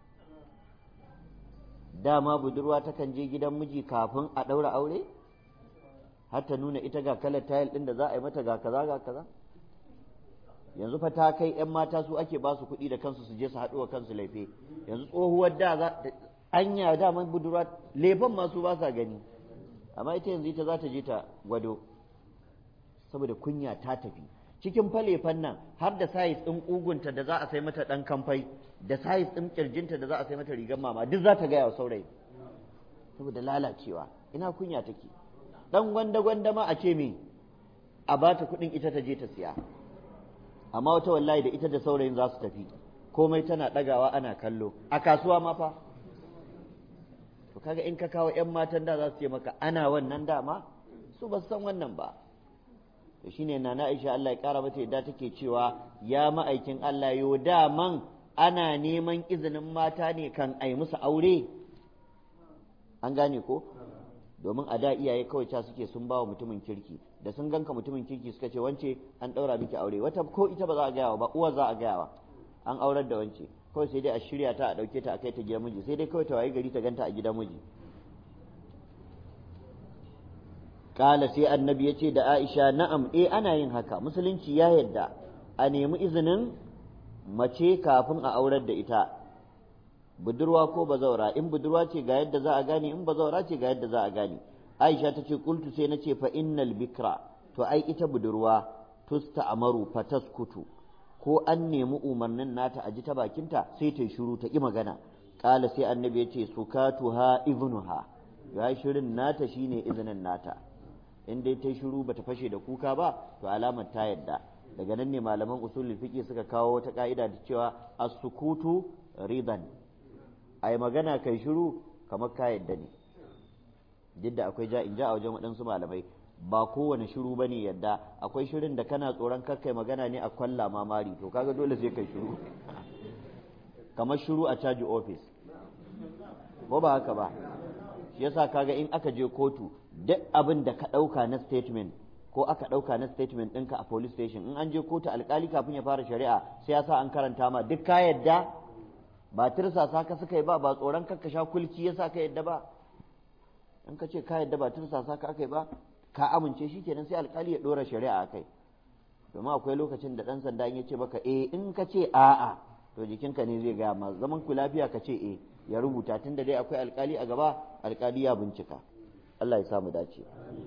dama budurwa takan je gidan miji kafin a ɗaura aure har ta nuna ita ga kalar tayil ɗin da za a yi mata ga kaza ga kaza yanzu fa ta kai 'yan mata su ake ba su kuɗi da kansu su je su haɗu wa kansu laife yanzu tsohuwar da za anya daman budurwa laifin masu ba sa gani amma ita yanzu ita za ta je ta gwado saboda kunya ta tafi cikin falefan nan har da sayis ɗin ƙugunta da za a sai mata ɗan kamfai da sayis ɗin ƙirjinta da za a sai mata rigar mama duk za ta gaya wa saurayi saboda lalacewa ina kunya take ɗan gwanda gwanda ma a ce me a ba ta kuɗin ita ta je ta siya amma wata wallahi da ita da saurayin za su tafi komai tana ɗagawa ana kallo a kasuwa ma fa to kaga in ka kawo 'yan matan da za su ce maka ana wannan dama su ba su san wannan ba to shine nana Aisha Allah ya kara mata yadda take cewa ya ma'aikin Allah yo daman ana neman izinin mata ne kan ai musu aure an gane ko domin a da iyaye kawai ca suke sun bawa mutumin kirki da sun ganka mutumin kirki suka ce wance an ɗaura miki aure wata ko ita ba za a gaya ba uwar za a gaya wa an aurar da wance kawai sai dai a shirya ta a ɗauke ta a kai ta gidan miji sai dai kawai ta waye gari ta ganta a gidan miji kala sai annabi ya ce da aisha na'am eh ana yin haka musulunci ya yadda a nemi izinin mace kafin a aurar da ita budurwa ko bazaura in budurwa ce ga yadda za a gane in bazaura ce ga yadda za a gane aisha ta ce kultu sai na ce fa innal bikra to ai ita budurwa tusta amaru fataskutu ko an nemi umarnin nata a ji ta bakinta sai ta shiru ta ƙi magana ƙala sai annabi ya ce sukatuha iznuha ya shirin nata shine izinin nata in dai ta shiru bata fashe da kuka ba to alamar ta yadda daga nan ne malaman usulul fiqh suka kawo wata ka'ida da cewa as-sukutu ridan ai magana kai shiru kamar ka yadda ne duk da akwai ja in ja a wajen waɗansu malamai ba kowane shiru ba ne yadda akwai shirin da kana tsoron kakkai magana ne a kwalla mamari to kaga dole sai kai shiru kamar shiru a caji ofis ko ba haka ba shi yasa kaga in aka je kotu duk abin da ka ɗauka na statement ko aka ɗauka na statement ɗinka a police station in an je kotu alkali kafin ya fara shari'a sai ya sa an karanta ma duk ka yadda ba tirsasa ka suka yi ba ba tsoron kakka sha kulki yasa ka yadda ba in ka ce ka yadda ba tirsasa ka aka yi ba ka amince shi kenan sai alkali ya ɗora shari'a a kai domin akwai lokacin da ɗan sanda ya ce maka eh in ka ce a'a to jikinka ne zai gaya ma zaman ku lafiya ka ce eh ya rubuta tun da dai akwai alkali a gaba alkali ya bincika Allah ya samu dace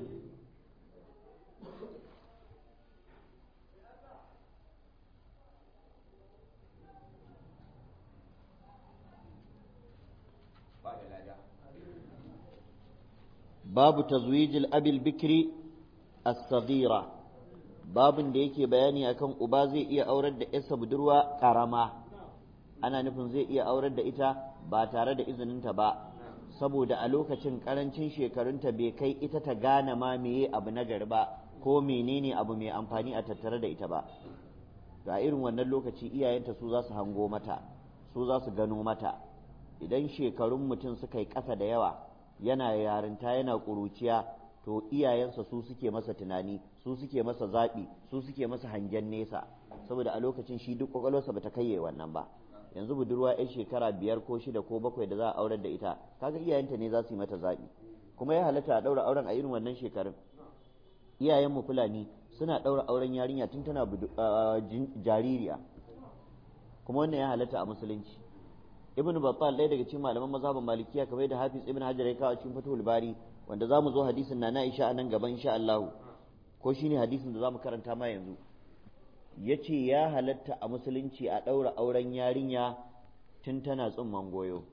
babu tazwijil abil bikri as-saghira babin da yake bayani akan uba zai iya aurar da yarsa budurwa karama ana nufin zai iya aurar da ita ba tare da izininta ba saboda a lokacin karancin shekarunta bai kai ita ta gane ma meye abu na gari ba ko menene abu mai amfani a tattare da ita ba ga irin wannan lokaci iyayenta su za su hango mata su za su gano mata idan shekarun mutum suka yi ƙasa da yawa yana yarinta yana ƙuruciya to iyayensa su suke masa tunani su suke masa zaɓi su suke masa hangen nesa saboda a lokacin shi duk ƙwaƙwalwarsa bata kai wannan ba yanzu budurwa 'yan shekara biyar ko shida ko bakwai da za a aurar da ita kaga iyayenta ne za su yi mata zaɓi kuma ya halatta a ɗaura auren a irin wannan shekarun iyayenmu fulani suna ɗaura auren yarinya tun tana jaririya kuma wannan ya halatta a musulunci ibn battal ɗaya daga cikin malaman mazhabin malikiya kamar da hafiz ibn hajar ya kawo cikin fatul bari wanda zamu zo hadisin na na isha anan gaban insha Allah ko shine hadisin da zamu karanta ma yanzu yace ya halatta a musulunci a ɗaura auren yarinya tun tana tsumman goyo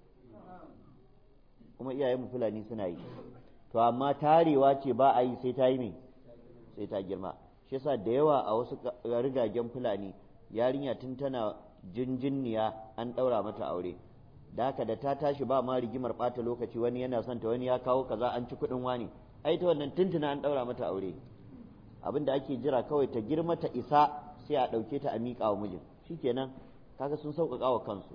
kuma iyayen fulani suna yi to amma tarewa ce ba a yi sai ta yi me sai ta girma shi yasa da yawa a wasu rigagen fulani yarinya tun tana jinjinniya an ɗaura mata aure da haka da ta tashi ba ma rigimar ɓata lokaci wani yana son ta wani ya kawo kaza an ci kuɗin wani ai ta wannan tuntuna an ɗaura mata aure abin da ake jira kawai ta girma ta isa sai a ɗauke ta a miƙa wa mijin shikenan kaga sun sauƙaƙa wa kansu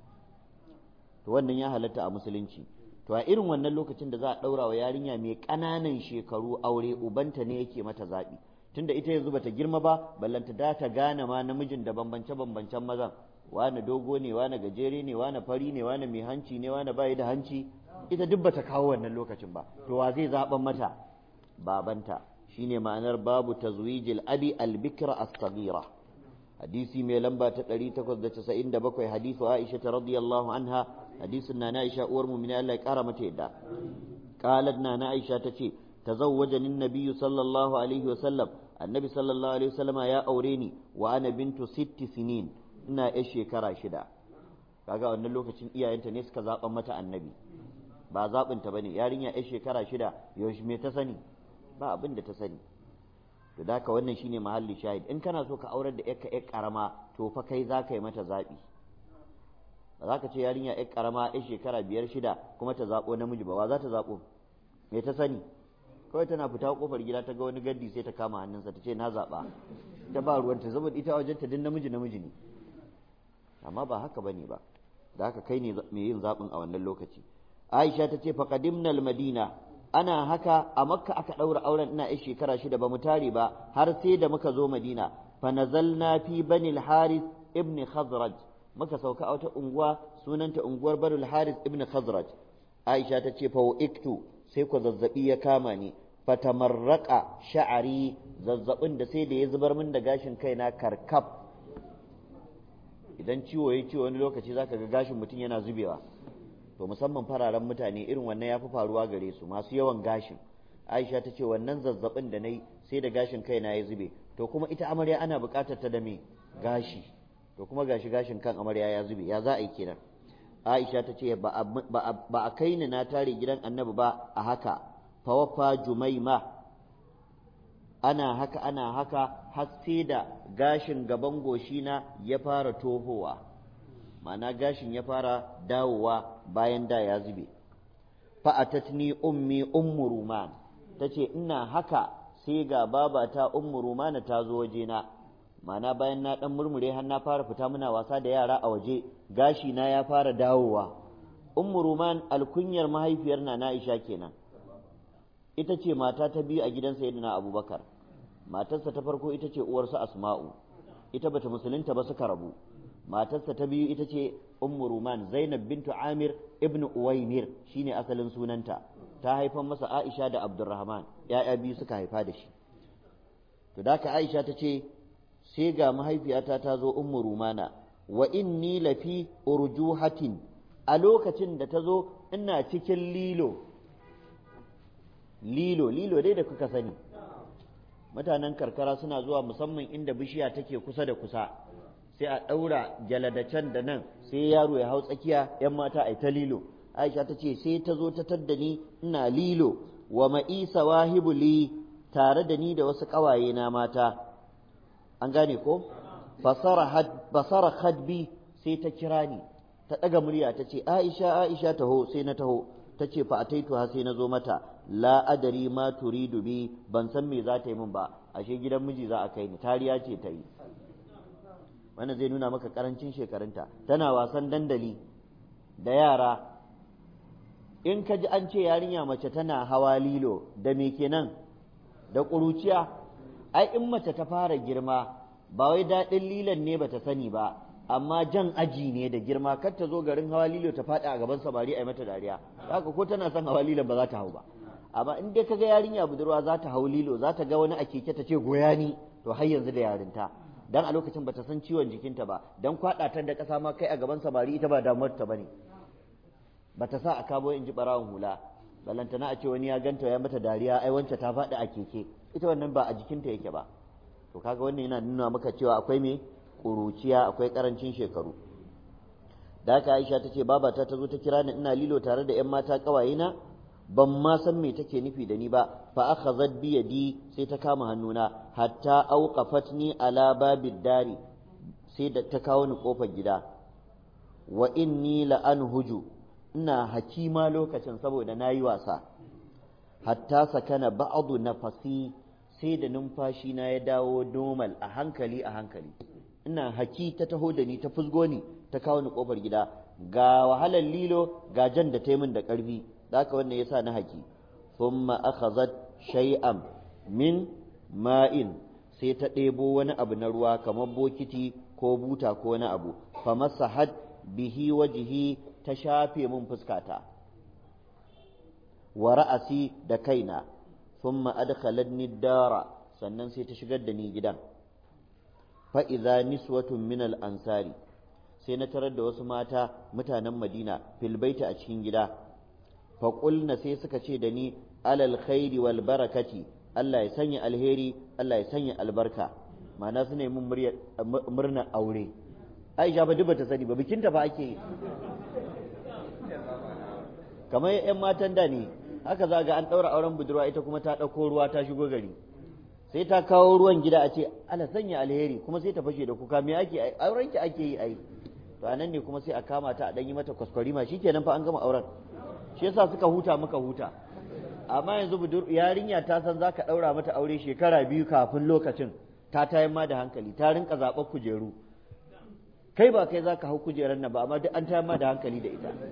to wannan ya halatta a musulunci to a irin wannan lokacin da za a ɗaura wa yarinya mai ƙananan shekaru aure ubanta ne yake mata zaɓi tunda ita yanzu bata girma ba ballanta da ta gane ma namijin da bambance bambancen mazan wane dogo ne wane gajere ne wane fari ne wane mai hanci ne wane bayi da hanci ita duk bata kawo wannan lokacin ba to wa zai zaɓan mata babanta shine ma'anar babu tazwijil abi al-bikra as-saghira hadisi mai lamba ta 897 hadisu Aisha radiyallahu anha hadisin na Aisha uwar mu'mina Allah ya kara mata yadda qalat na Aisha tace tazawwajani an-nabiy sallallahu alaihi wasallam annabi sallallahu alaihi wasallama ya aure ni wa ana bintu sitti sinin ina yar shekara shida kaga wannan lokacin iyayenta ne suka zaɓa mata annabi ba zaɓinta bane yarinya yar shekara shida yaushe me ta sani ba abin da ta sani to da haka wannan shine mahalli shahid in kana so ka aurar da yarka yar karama to fa kai za ka yi mata zaɓi ba za ka ce yarinya yar karama yar shekara biyar shida kuma ta zaɓo namiji ba wa za ta zaɓo me ta sani kawai tana fita kofar gida ta ga wani gaddi sai ta kama hannunsa ta ce na zaɓa ta ba ruwanta saboda ita wajenta din namiji namiji ne amma ba haka bane ba da haka kai ne mai yin zaɓin a wannan lokaci aisha ta ce faqadimna madina ana haka a makka aka ɗaura auren ina yan shekara shida ba mu tare ba har sai da muka zo madina fa nazalna fi bani al-haris ibn khazraj muka sauka a wata unguwa sunanta unguwar bani al-haris ibn khazraj aisha ta ce fa iktu sai ku zazzabi ya kama ni fatamarraka sha'ari zazzabin da sai da ya zubar min da gashin kaina karkaf idan ciwo ya ciwo wani lokaci zaka ga gashin mutum yana zubewa to musamman fararen mutane irin wannan ya fi faruwa gare su masu yawan gashin aisha ta ce wannan zazzabin da na yi sai da gashin kaina ya zube to kuma ita amarya ana buƙatar ta da me gashi to kuma gashi gashin kan amarya ya zube ya za a yi kenan aisha ta ce ba a kai ni na tare gidan annabi ba a haka fawafa jumaima ana haka ana haka har sai da gashin gaban goshina ya fara tohowa ma'ana gashin ya fara dawowa bayan da ya zube fa'atatni ummi ummu ruman tace ina haka sai ga babata ummu rumana ta zo wajena ma'ana bayan na dan murmure har na fara fita muna wasa da yara a waje gashi na ya fara dawowa ummu ruman alkunyar mahaifiyar na Aisha kenan ita ce mata ta biyu a gidan sayyidina abubakar matarsa ta farko ita ce uwarsa asma'u ita bata musulunta ba suka rabu matarsa ta biyu ita ce ummu ruman zainab bintu amir ibn uwaimir shine asalin sunanta ta haifan masa aisha da abdurrahman ya'ya biyu suka haifa da shi to da ka aisha ta ce sai ga mahaifiyata ta zo ummu rumana wa inni lafi urjuhatin a lokacin da ta zo ina cikin lilo lilo lilo dai da kuka sani mutanen karkara suna zuwa musamman inda bishiya take kusa da kusa sai a ɗaura can da nan sai yaro ya hau tsakiya yan mata a ta lilo aisha ta ce sai ta zo ta tadda ni ina lilo wa ma'isa wahibu li tare da ni da wasu ƙawaye na mata an gane ko basara hadbi sai ta kira ni ta ɗaga murya ta ce aisha aisha taho sai na taho ta ce fa ataituha sai na zo mata la adari ma turidu bi ban san me za ta yi min ba ashe gidan miji za a kai ni tariya ce ta yi wannan zai nuna maka karancin shekarunta tana wasan dandali da yara in ka ji an ce yarinya mace tana hawa lilo da me kenan da ƙuruciya ai in mace ta fara girma ba wai daɗin lilon ne bata sani ba amma jan aji ne da girma kar ta zo garin hawa lilo ta faɗi a gaban samari a yi mata dariya haka ko tana son hawa lilon ba za ta hau ba amma in dai kaga yarinya budurwa za ta hau lilo za ta ga wani a keke ta ce goya ni to har yanzu da yarinta dan a lokacin bata san ciwon jikinta ba dan kwaɗa ta da ƙasa ma kai a gaban samari ita ba damuwar ta bane bata sa a kabo in ji barawon hula balantana a ce wani ya ganta ya mata dariya ai wance ta faɗi a keke ita wannan ba a jikinta yake ba to kaga wannan yana nuna maka cewa akwai me ƙuruciya akwai ƙarancin shekaru da haka Aisha ta ce babata ta zo ta kira ni ina lilo tare da 'yan mata ƙawayena ban ma san me take nufi da ni ba fa akhazat bi yadi sai ta kama hannuna hatta auqafatni ala babid dari sai da ta kawo ni kofar gida wa inni la anhuju ina hakima lokacin saboda nayi wasa hatta sakana ba'du nafasi sai da numfashi na ya dawo normal a hankali a hankali ina haki ta taho da ni ta fusgo ni ta kawo ni kofar gida ga wahalar lilo ga jan da ta min da ƙarfi da haka wannan yasa na haki thumma akhazat shay'an min ma'in sai ta ɗebo wani abu na ruwa kamar bokiti ko buta ko wani abu fa masahat bihi wajhi ta shafe min fuskata wa ra'asi da kaina thumma adkhalatni dara sannan sai ta shigar da ni gidan fa idza niswatun min al ansari sai na tarar da wasu mata mutanen Madina filbaita a cikin gida faƙulna sai suka ce da ni alal khairi wal barakati Allah ya sanya alheri Allah ya sanya albarka ma'ana su ne mun murnar aure Aisha ba duba ta sani ba bikinta ba ake yi kamar yan matan da ne haka za ga an ɗaura auren budurwa ita kuma ta ɗauko ruwa ta shigo gari sai ta kawo ruwan gida a ce ala sanya alheri kuma sai ta fashe da kuka me ake auren ki ake yi ai to anan ne kuma sai a kama ta a dan yi mata kwaskwarima shikenan fa an gama auren shi yasa suka huta muka huta amma yanzu budur yarinya ta san zaka daura mata aure shekara biyu kafin lokacin ta tayin ma da hankali ta rinka zaɓar kujeru kai ba kai zaka hau kujerar nan ba amma duk an tayin ma da hankali da ita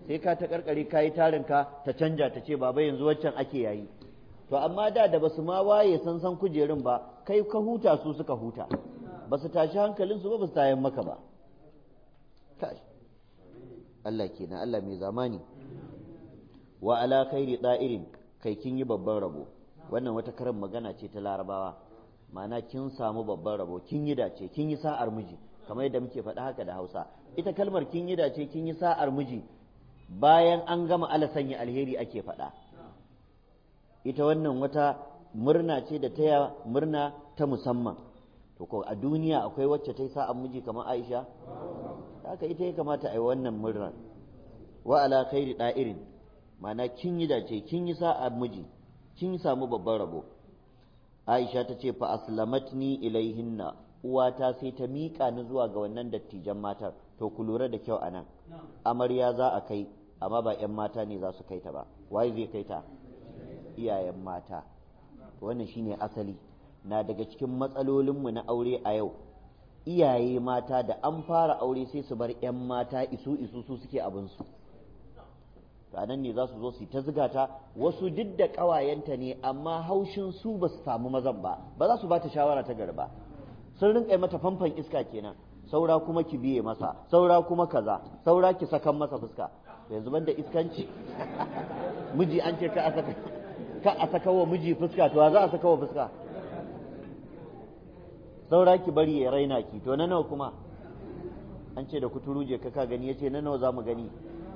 sai ka ta karkare ka yi tarin ka ta canja ta ce baba yanzu waccan ake yayi to amma da da basu ma waye san san kujerun ba kai ka huta su suka huta basu tashi hankalinsu ba basu tayan maka ba kai Allah kenan Allah mai zamani wa ala khairi da'irin kai kin yi babban rabo wannan wata karin magana ce ta larabawa ma'ana kin samu babban rabo kin yi dace kin yi sa'ar miji kamar yadda muke faɗa haka da Hausa ita kalmar kin yi dace kin yi sa'ar miji bayan an gama ala sanya alheri ake faɗa ita wannan wata murna ce da taya murna ta musamman to ko a duniya akwai wacce ta yi sa'ar miji kamar Aisha haka ita ya kamata a yi wannan murnar wa ala khairi da'irin ma'ana kin yi dace kin yi sa'a miji kin samu babban rabo Aisha ta ce fa aslamatni ilaihinna uwata sai ta miƙa ni zuwa ga wannan dattijan matar to ku lura da kyau anan amarya za a kai amma ba 'yan mata ne za su kai ta ba waye zai kai ta iyayen mata to wannan shine asali na daga cikin matsalolinmu na aure a yau iyaye mata da an fara aure sai su bar 'yan mata isu isu su suke abinsu nan ne za su zo su ta ziga ta wasu duk da ƙawayenta ne amma haushin su ba su samu mazan ba ba za su ba ta shawara ta garba sun rinƙa mata famfan iska kenan saura kuma ki biye masa saura kuma kaza saura ki sakan masa fuska yanzu ban da iskanci miji an ce ka a saka ka a saka wa miji fuska to za a saka wa fuska saura ki bari ya raina ki to na nawa kuma an ce da kuturu je ka gani ya ce na nawa za mu gani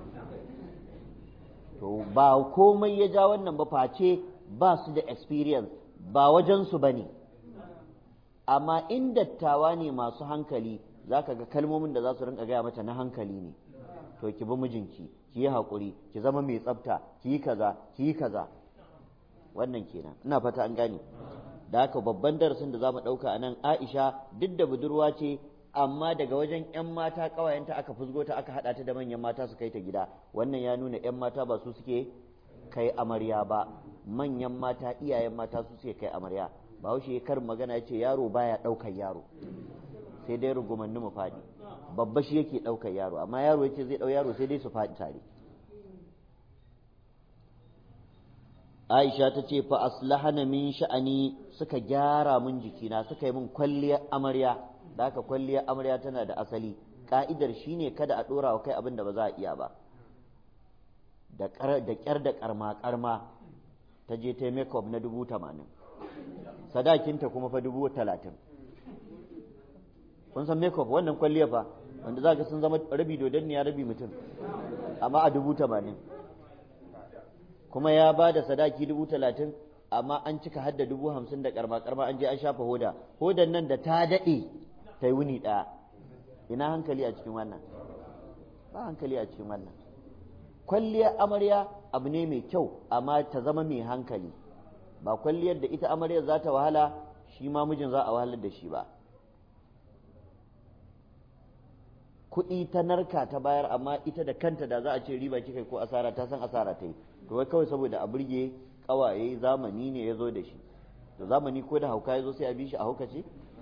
to ba komai ya ja wannan ba face ba su da experience ba wajensu ba ne amma in dattawa ne masu hankali za ka ga kalmomin da za su rinka gaya mata na hankali ne to ki bi mijinki ki yi haƙuri ki zama mai tsafta ki yi kaza ki yi kaza wannan kenan ina fata an gane da haka babban darasin da za mu ɗauka a nan aisha duk da budurwa ce amma daga wajen 'yan mata ƙawayenta aka fusgo ta aka haɗa ta da manyan mata su kai ta gida wannan ya nuna 'yan mata ba su suke kai amarya ba manyan mata iyayen mata su suke kai amarya bahaushe karin magana ya ce yaro baya ɗaukar yaro sai dai rugumanni mu faɗi babba shi yake ɗaukar yaro amma yaro ya ce zai ɗau yaro sai dai su faɗi tare Aisha ta ce fa aslahana min sha'ani suka gyara min jikina suka yi min kwalliyar amarya da haka kwalliyar amarya tana da asali ka'idar shine kada a ɗora wa kai abin da ba za a iya ba da ƙyar da ƙarma ƙarma ta je ta make na dubu tamanin sadakinta kuma fa dubu talatin kun san make wannan kwalliya fa wanda za ka sun zama rabi dodon ya rabi mutum amma a dubu tamanin kuma ya ba da sadaki dubu talatin amma an cika hadda dubu hamsin da karma karma an je an shafa hoda hodan nan da ta daɗe ta yi wuni ɗaya ina hankali a cikin wannan ba hankali a cikin wannan kwalliyar amarya abu ne mai kyau amma ta zama mai hankali ba kwalliyar da ita amaryar za ta wahala shi ma mijin za a wahalar da shi ba kuɗi ta narka ta bayar amma ita da kanta da za a ce riba kika ko asara ta san asara ta yi to wai kawai saboda a burge kawaye zamani ne ya zo da shi da zamani ko da hauka ya zo sai a bi shi a haukace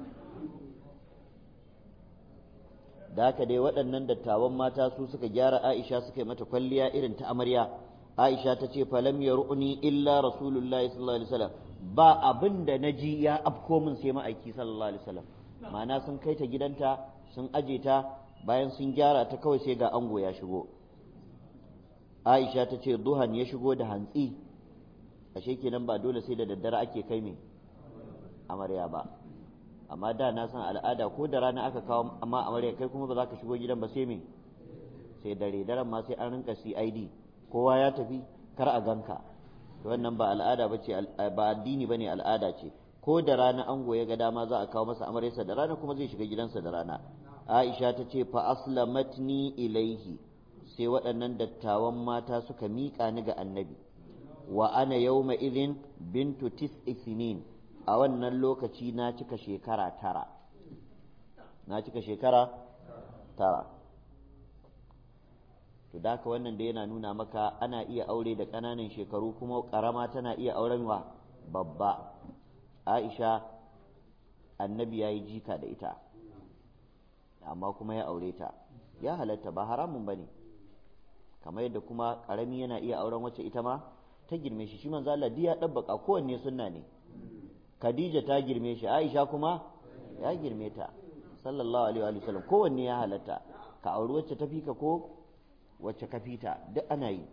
da haka dai waɗannan dattawan mata su suka gyara Aisha suka yi mata kwalliya irin ta amarya Aisha ta ce falam ya ru'uni illa rasulullahi sallallahu alaihi wasallam ba abin da na ji ya afko min sai ma'aiki sallallahu alaihi wasallam ma'ana sun kai ta gidanta sun aje ta bayan sun gyara ta kawai sai ga ango ya shigo Aisha ta ce duhan ya shigo da hantsi ashe kenan ba dole sai da daddare ake kai me amarya ba amma da na san al'ada ko da rana aka kawo amma amarya kai kuma ba za ka shigo gidan ba sai me sai dare daren ma sai an rinka CID kowa ya tafi kar a ganka to wannan ba al'ada bace ba addini bane al'ada ce ko da rana ango ya ga dama za a kawo masa amaryarsa da rana kuma zai shiga gidansa da rana Aisha ta ce fa aslamatni ilaihi sai waɗannan dattawan mata suka miƙa ni ga annabi wa ana yawma idhin bintu tis'i sinin a wannan lokaci na cika shekara tara na cika shekara tara to da haka wannan da yana nuna maka ana iya aure da ƙananan shekaru kuma ƙarama tana iya auren wa babba aisha annabi ya yi jika da ita amma kuma ya aure ta ya halatta ba haramun ba ne kamar yadda kuma karami yana iya auren wacce ita ma ta girme shi shi manzo Allah ya dabbaka kowanne sunna ne Khadija ta girme shi Aisha kuma ya girme ta sallallahu alaihi wa sallam kowanne ya halatta ka auri wacce ta fika ko wacce ka fita duk ana yi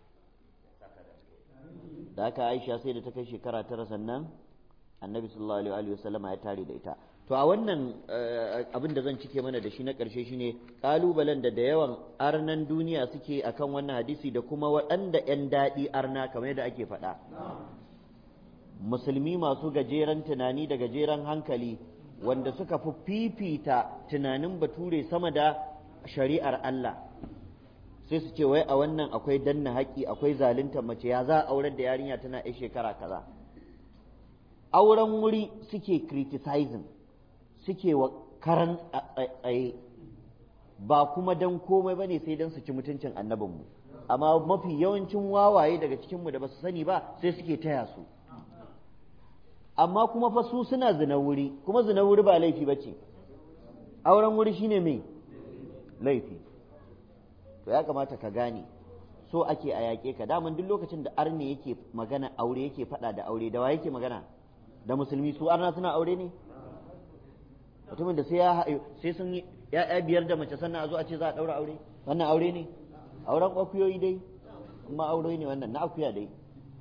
da haka Aisha sai da ta kai shekara tara sannan annabi sallallahu alaihi wa sallam ya tare da ita to a wannan abin da zan cike mana da shi na ƙarshe shine ƙalubalen da da yawan arnan duniya suke akan wannan hadisi da kuma waɗanda 'yan daɗi arna kamar yadda ake faɗa musulmi masu gajeren tunani da gajeren hankali wanda suka fi fifita tunanin bature sama da shari'ar Allah sai su ce wai a wannan akwai danna haƙƙi akwai zalunta mace ya za a aurar da yarinya tana 'yan shekara kaza auren wuri suke criticizing suke wa karan tsaye ba kuma dan komai bane sai dan su ci mutuncin annabinmu amma mafi yawancin wawaye daga cikinmu da ba su sani ba sai suke taya su amma kuma fa su suna zina wuri kuma zina wuri ba laifi ba ce auren wuri shine mai laifi to ya kamata ka gane so ake a yaƙe ka daman duk lokacin da arne yake magana aure yake faɗa da aure da wa yake magana da musulmi su arna suna aure ne mutumin da sai ya sai sun yi ya'ya biyar da mace sannan a zo a ce za a ɗaura aure wannan aure ne auren akuyoyi dai amma aure ne wannan na akuya dai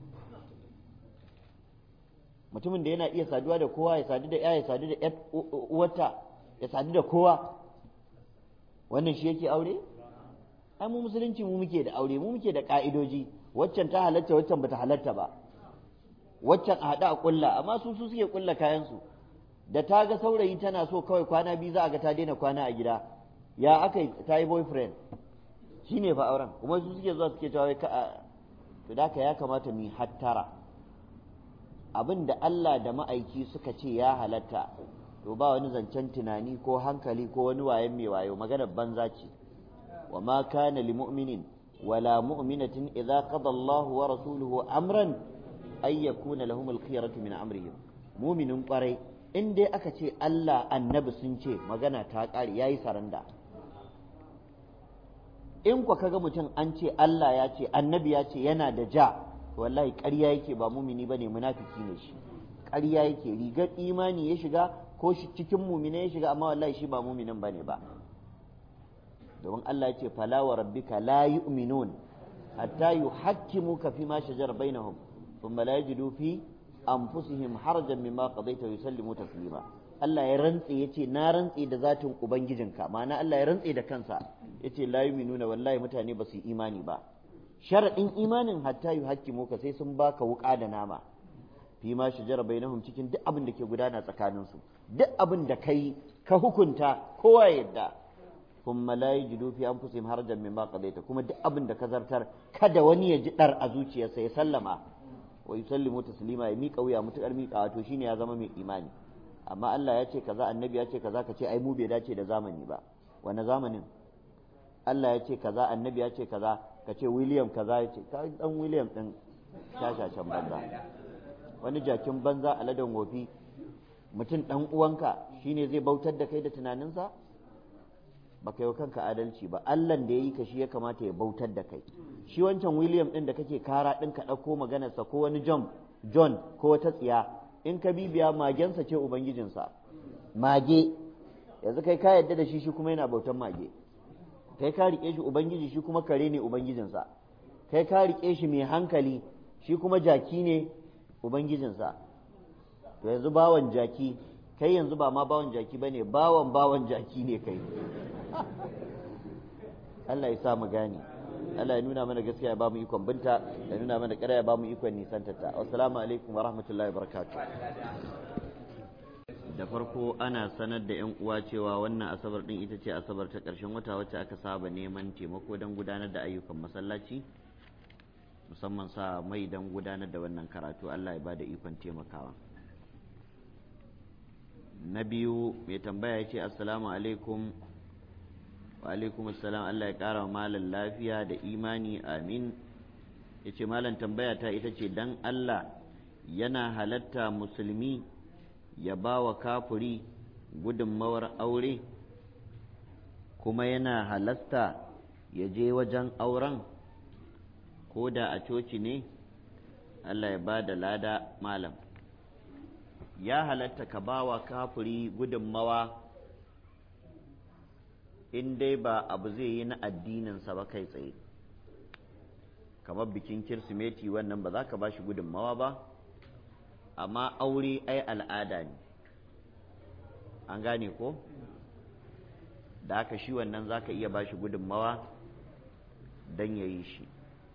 mutumin da yana iya saduwa da kowa ya sadu da ya ya sadu da uwarta ya sadu da kowa wannan shi yake aure ai mu musulunci mu muke da aure mu muke da ka'idoji waccan ta halatta waccan bata halatta ba waccan a haɗu a ƙulla amma su su suke ƙulla kayansu da ta ga saurayi tana so kawai kwana biyu za a ga ta daina kwana a gida ya aka ta yi boyfriend shi ne fa auren kuma su suke zuwa suke cewa ka to da ya kamata mu hattara abin da Allah da ma'aiki suka ce ya halatta to ba wani zancen tunani ko hankali ko wani wayan mai wayo maganar banza ce wa ma kana li mu'minin wala mu'minatin idza qada Allahu wa rasuluhu amran ay yakuna lahum al-khiyaratu min amrihim mu'minin kwarai in dai aka ce Allah annabi sun ce magana ta ƙare ya yi saranda in kwa kaga mutum an ce Allah ya ce annabi ya ce yana da ja wallahi ƙarya yake ba mumini ba ne munafiki ne shi ƙarya yake rigar imani ya shiga ko shi cikin mumina ya shiga amma wallahi shi ba muminin ba ne ba domin Allah ya ce fala wa rabbika la yu'minun hatta yuhakkimuka fi ma shajara bainahum thumma la yajidu fi anfusihim harajan mimma qadaita wa yusallimu taslima Allah ya rantse yace na rantse da zatin ubangijinka ma'ana Allah ya rantse da kansa yace la yu'minuna wallahi mutane ba su yi imani ba sharadin imanin hatta yuhakkimu ka sai sun baka wuka da nama fi ma shajara bainahum cikin duk abin da ke gudana tsakanin su duk abin da kai ka hukunta kowa yadda kuma la yajidu fi anfusihim harajan mimma qadaita kuma duk abin da ka zartar kada wani ya ji dar a zuciyarsa ya sallama wa yusallimu taslima ya miƙa wuya mutukar miƙa to shine ya zama mai imani amma Allah ya ce kaza annabi ya ce kaza ka ce ai mu bai dace da zamani ba wani zamanin Allah ya ce kaza annabi ya ce kaza ka ce William kaza ya ce ka dan William din shashashan banza wani jakin banza a ladan wofi mutum dan uwanka shine zai bautar da kai da tunaninsa ba kai wa kanka adalci ba Allahn da ya yi ka shi ya kamata ya bautar da kai shi wancan William ɗin da kake kara ɗin ka ɗauko maganarsa ko wani John John ko wata tsiya in ka bibiya magensa ce ubangijinsa mage yanzu kai ka yadda da shi shi kuma yana bautan mage kai ka riƙe shi ubangiji shi kuma kare ne ubangijinsa kai ka riƙe shi mai hankali shi kuma jaki ne ubangijinsa to yanzu bawan jaki kai yanzu ba ma bawan jaki ba ne bawan bawan jaki ne kai Allah ya sa mu gane Allah ya nuna mana gaskiya ya ba mu ikon binta ya nuna mana ƙarya ya ba mu ikon nisantarta assalamu alaikum wa rahmatullahi wa barakatuh da farko ana sanar da yan uwa cewa wannan asabar din ita ce asabar ta ƙarshen wata wacce aka saba neman taimako don gudanar da ayyukan masallaci musamman sa mai don gudanar da wannan karatu Allah ya ba da ikon taimakawa na biyu mai tambaya ya ce assalamu alaikum wa alaikum assalam Allah ya ƙara wa malam lafiya da imani amin ya ce malam tambaya ta ita ce dan Allah yana halatta musulmi ya ba wa kafuri gudunmawar aure kuma yana halatta ya je wajen auren ko da a coci ne Allah ya ba da lada malam ya halatta ka ba wa kafiri gudunmawa in dai ba abu zai yi na addininsa ba kai tsaye kamar bikin kirsimeti wannan ba za ka ba shi gudunmawa ba amma aure ai al'ada ne an gane ko da haka shi wannan za ka iya ba shi gudunmawa don ya yi shi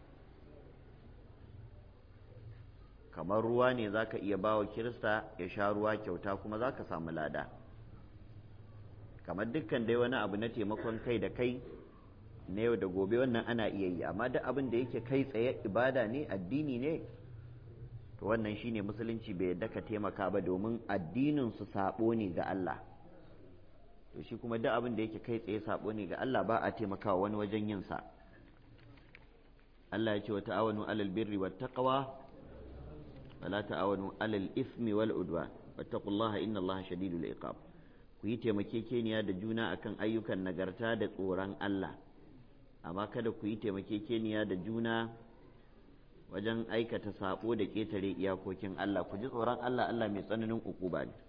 kamar ruwa ne za ka iya ba wa kirista ya sha ruwa kyauta kuma za ka samu lada kamar dukkan dai wani abu na taimakon kai da kai na yau da gobe wannan ana iya yi amma duk abin da yake kai tsaye ibada ne addini ne to wannan shine musulunci bai yadda ka taimaka ba domin addinin su sabo ne ga Allah to shi kuma duk abin da yake kai tsaye sabo ne ga Allah ba a taimakawa wani wajen yin sa Allah ya ce wa ta'awanu alal birri wat taqwa wala ta'awanu alal ismi wal udwan wattaqullaha inna Allaha shadidul iqab ku yi taimakekeniya da juna akan ayyukan nagarta da tsoron Allah amma kada ku yi taimakekeniya da juna wajen aikata sabo da ƙetare iyakokin Allah ku ji tsoron Allah Allah mai tsananin ukuba ne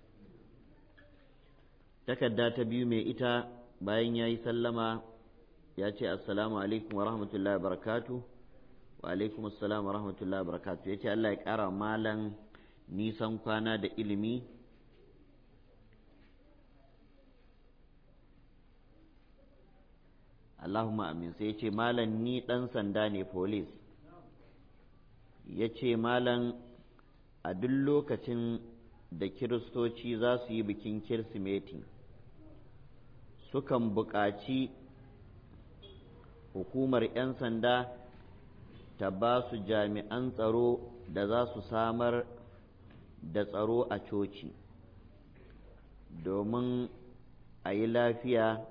takarda ta biyu mai ita bayan ya yi sallama ya ce assalamu alaikum wa rahmatullahi wa barakatu wa alaikum assalam wa rahmatullahi wa barakatu ya ce Allah ya ƙara malan nisan kwana da ilimi Allahumma amin sai ya ce malam ni ɗan sanda ne police ya ce malam a duk lokacin da kiristoci za su yi bikin kirsimeti sukan buƙaci hukumar 'yan sanda ta ba su jami'an tsaro da za su samar da tsaro a coci domin a yi lafiya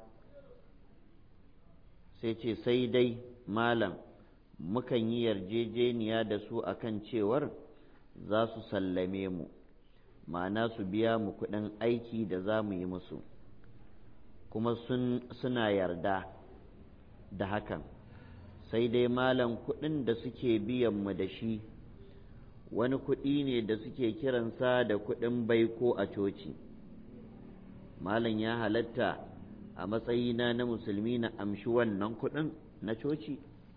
sai ce sai dai malam mukan yi yarjejeniya da su akan cewar za su sallame mu ma'ana su biya mu kuɗin aiki da za mu yi musu kuma suna yarda da hakan sai dai malam kuɗin da suke biyan mu da shi wani kuɗi ne da suke kiransa da kuɗin baiko a coci malam ya halatta a matsayina na musulmi na amshi wannan kuɗin na coci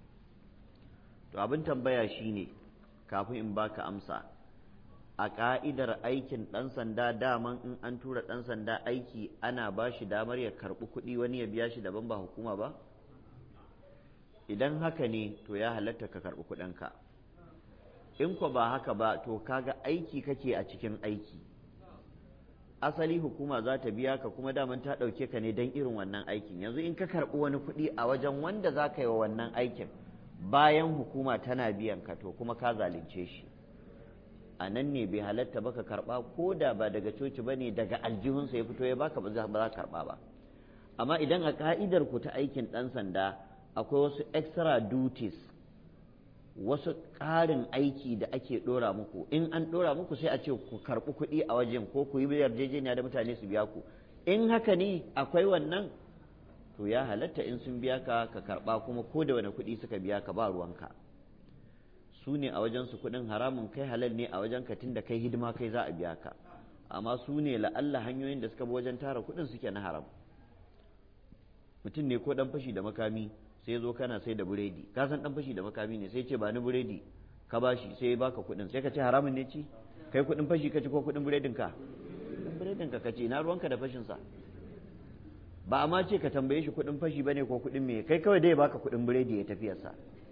to abin tambaya shine kafin in baka amsa a ƙa'idar aikin ɗan sanda daman in an tura ɗan sanda aiki ana ba shi damar ya karɓi kuɗi wani ya biya shi daban ba hukuma ba idan haka ne to ya halatta ka karɓi kuɗinka in ko ba haka ba to kaga aiki kake a cikin aiki asali hukuma za ta biya ka kuma daman ta ɗauke ka ne don irin wannan aikin yanzu in ka karɓi wani kuɗi a wajen wanda za ka yi wa wannan aikin bayan hukuma tana biyan ka to kuma ka zalunce shi a nan ne bai halatta baka karba ko da ba daga coci ba ne daga aljihunsa ya fito ya baka ba za ka karba ba amma idan a ka'idar ku ta aikin ɗan sanda akwai wasu extra duties wasu ƙarin aiki da ake ɗora muku in an ɗora muku sai a ce ku karɓi kuɗi a wajen ko ku yi yarjejeniya da mutane su biya ku in haka ne akwai wannan to ya halatta in sun biya ka ka karɓa kuma ko da wani kuɗi suka biya ka ba ruwanka su ne a wajen su kuɗin haramun kai halal ne a wajen ka da kai hidima kai za a biya ka amma su ne la'alla hanyoyin da suka bi wajen tara kuɗin suke na haram mutum ne ko ɗan fashi da makami sai zo kana sai da buredi ka san ɗan fashi da makami ne sai ce ba ni buredi ka bashi sai ya baka kuɗin sai ka ce haramun ne ci kai kuɗin fashi ka ci ko kuɗin buredin ka buredin ka ka ce na ruwanka da fashin sa ba a ma ce ka tambaye shi kuɗin fashi bane ko kuɗin me kai kawai dai baka kuɗin biredi ya tafiyarsa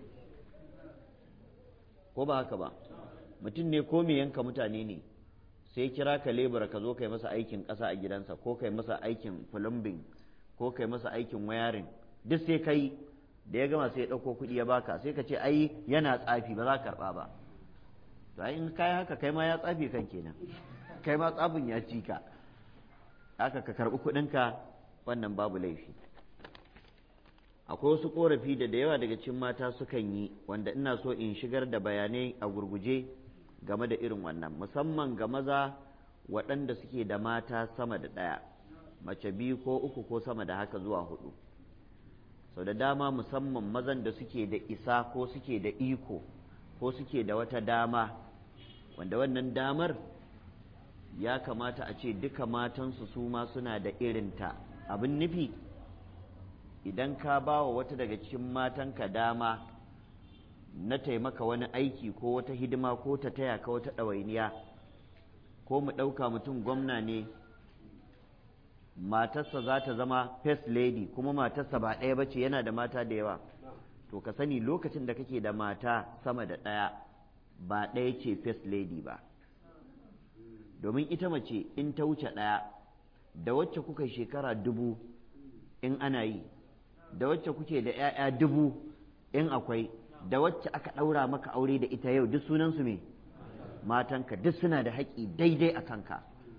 ko ba haka ba mutum ne ko me yanka mutane ne sai kira ka lebura ka zo kai masa aikin ƙasa a gidansa ko kai masa aikin plumbing ko kai masa aikin wayarin duk sai kai da ya gama sai ya ɗauko kuɗi ya baka sai ka ce ai yana tsafi ba za ka karɓa ba to ai in kai haka kai ma ya tsafi kan kenan kai ma tsafin ya ci ka haka ka karɓi kuɗinka wannan babu laifi akwai wasu korafi da da yawa daga cikin mata sukan yi wanda ina so in shigar da bayanai a gurguje game da irin wannan musamman ga maza waɗanda suke da mata sama da ɗaya mace biyu ko uku ko sama da haka zuwa hudu sau da dama musamman mazan da suke da isa ko suke da iko ko suke da wata dama wanda wannan damar ya kamata a ce duka matansu su ma suna da irinta abin nufi idan ka ba wa wata daga cikin matanka dama na taimaka wani aiki ko wata hidima ko ta taya ka wata ɗawainiya ko mu ɗauka mutum gwamna ne matarsa za ta zama first lady kuma matarsa ba ɗaya ba ce yana da mata da yawa to ka sani lokacin da kake da mata sama da ɗaya ba ɗaya ce first lady ba domin ita mace in ta wuce ɗaya da wacce kuka shekara dubu in ana yi da wacce kuke da 'ya'ya dubu in akwai da wacce aka ɗaura maka aure da ita yau duk sunansu me matanka duk suna da haƙƙi daidai a kanka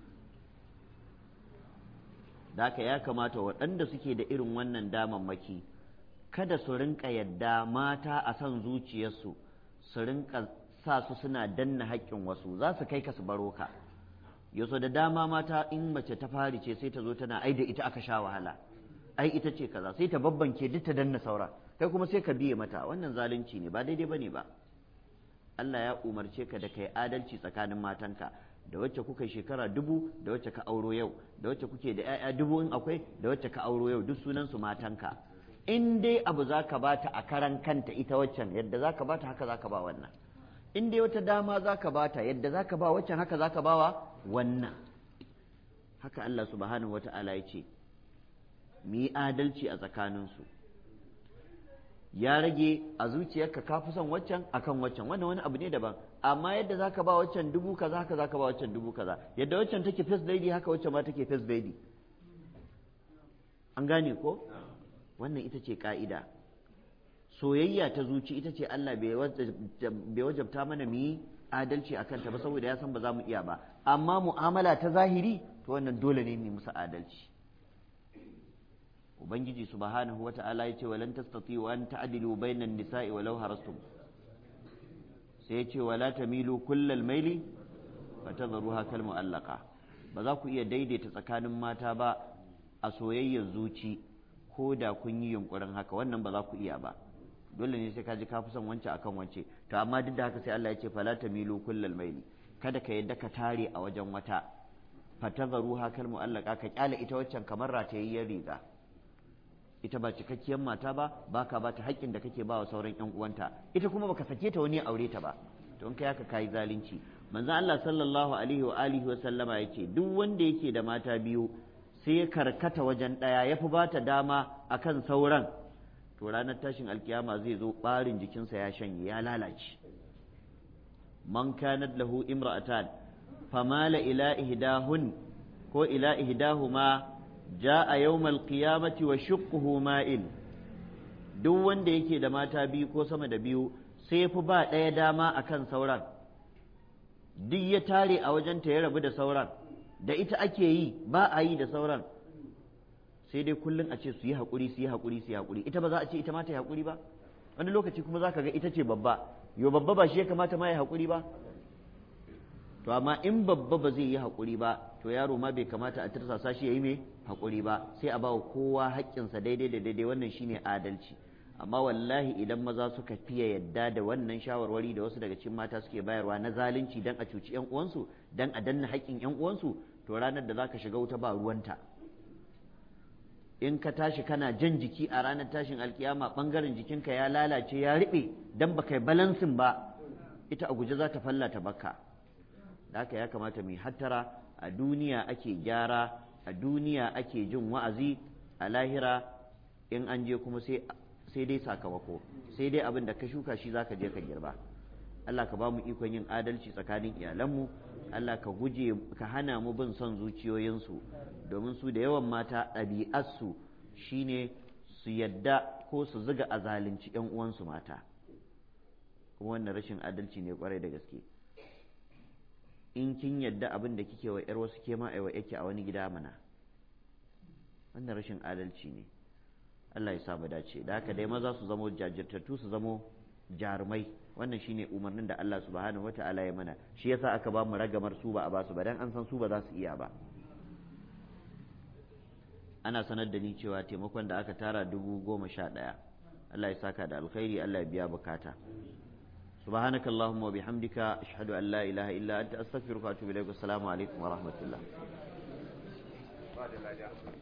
da ya kamata waɗanda suke da irin wannan damammaki kada su rinka yadda mata a son zuciyarsu su rinka sa su suna danna haƙƙin wasu za su kai ka su baro ka yaso da dama mata in mace ta fari ce sai ta zo tana ai da ita aka sha wahala ai ita ce kaza sai ta babbanke duk ta danna saura kai kuma sai ka biye mata wannan zalunci ne ba daidai bane ba Allah ya umarce ka da kai adalci tsakanin matanka da wacce kuka shekara dubu da wacce ka auro yau da wacce kuke da 'ya'ya dubu in akwai da wacce ka auro yau duk sunan su matanka in dai abu za ka bata a karan kanta ita waccan yadda za ka bata haka za ka ba wannan in dai wata dama za ka bata yadda za ka ba waccan haka za ka ba wa wannan haka Allah subhanahu wa ta'ala ya ce mu yi adalci a tsakaninsu ya rage a zuciyarka ka fi son waccan akan waccan wannan wani abu ne daban amma yadda zaka ba waccan dubu kaza haka zaka ba waccan dubu kaza yadda waccan take first lady haka waccan ma take first lady an gane ko wannan ita ce ka'ida soyayya ta zuci ita ce Allah bai wajabta mana mu yi adalci a kanta ba saboda ya san ba za mu iya ba amma mu'amala ta zahiri to wannan dole ne mu musu adalci ubangiji subhanahu wa ta'ala ya ce walan tastati'u an ta'dilu bainan nisa'i walau harastum sai ya ce wala tamilu kullal maili fatadharuha kal mu'allaqa ba za ku iya daidaita tsakanin mata ba a soyayyar zuci ko da kun yi yunkurin haka wannan ba za ku iya ba dole ne sai ka ji ka fi son wance akan wance to amma duk da haka sai Allah ya ce fala tamilu kullal maili kada ka yadda ka tare a wajen wata fatadharuha kal mu'allaqa ka kyale ita waccan kamar ratayayyar riga ita ba cikakkiyar mata ba baka ba ta haƙƙin da kake ba wa sauran ƴan uwanta ita kuma baka sake ta wani aure ta ba to in kai haka kai zalunci manzo Allah sallallahu alaihi wa alihi wa sallama yace duk wanda yake da mata biyu sai ya karkata wajen ɗaya ya fi bata dama akan sauran to ranar tashin alkiyama zai zo ɓarin jikinsa ya shanye ya lalace man kanat lahu imra'atan famala ila ihdahun ko ila ihdahuma ja'a yawmal qiyamati wa shuqquhu ma'il duk wanda yake da mata biyu ko sama da biyu sai ya fi ba ɗaya dama akan sauran duk ya tare a wajenta ya rabu da sauran da ita ake yi ba a yi da sauran sai dai kullum a ce su yi haƙuri su yi haƙuri su yi haƙuri ita ba za a ce ita ma ta yi haƙuri ba wani lokaci kuma za ka ga ita ce babba yo babba ba shi ya kamata ma ya haƙuri ba to amma in babba ba zai yi haƙuri ba to yaro ma bai kamata a tirsasa shi ya yi mai haƙuri ba sai a bawa kowa haƙƙinsa daidai da daidai wannan shine adalci amma wallahi idan maza suka fiye yadda da wannan shawarwari da wasu daga cikin mata suke bayarwa na zalunci dan a cuci yan uwansu dan a danna haƙƙin yan uwansu to ranar da zaka shiga wuta ba ruwanta in ka tashi kana jan jiki a ranar tashin alkiyama bangaren jikinka ya lalace ya riɓe dan baka yi balansin ba ita a guje za ta fallata baka da haka ya kamata mu hattara a duniya ake gyara a duniya ake jin wa'azi a lahira in an je kuma sai sai dai sakamako sai dai abin da ka shuka shi zaka je ka girba Allah ka ba mu ikon yin adalci tsakanin iyalanmu Allah ka guje ka hana mu bin son zuciyoyinsu domin su da yawan mata ɗabi'arsu shine su yadda ko su zuga a zalunci ‘yan uwansu mata kuma wannan rashin adalci ne kwarai da gaske in kin yadda abin da kike wa ‘yar wasu ke ma aiwa yake a wani gida mana wannan rashin adalci ne Allah ya sa mu dace da haka dai maza su zamo jajirtattu su zamo jarumai wannan shine umarnin da Allah subhanahu wata'ala ya mana shi yasa aka ba mu ragamar su ba a basu ba dan an san su ba za su iya ba ana sanar da ni cewa taimakon da aka tara dubu goma sha ɗaya Allah ya saka da alkhairi Allah ya biya bukata سبحانك اللهم وبحمدك أشهد أن لا إله إلا أنت أستغفرك وأتوب إليك والسلام عليكم ورحمة الله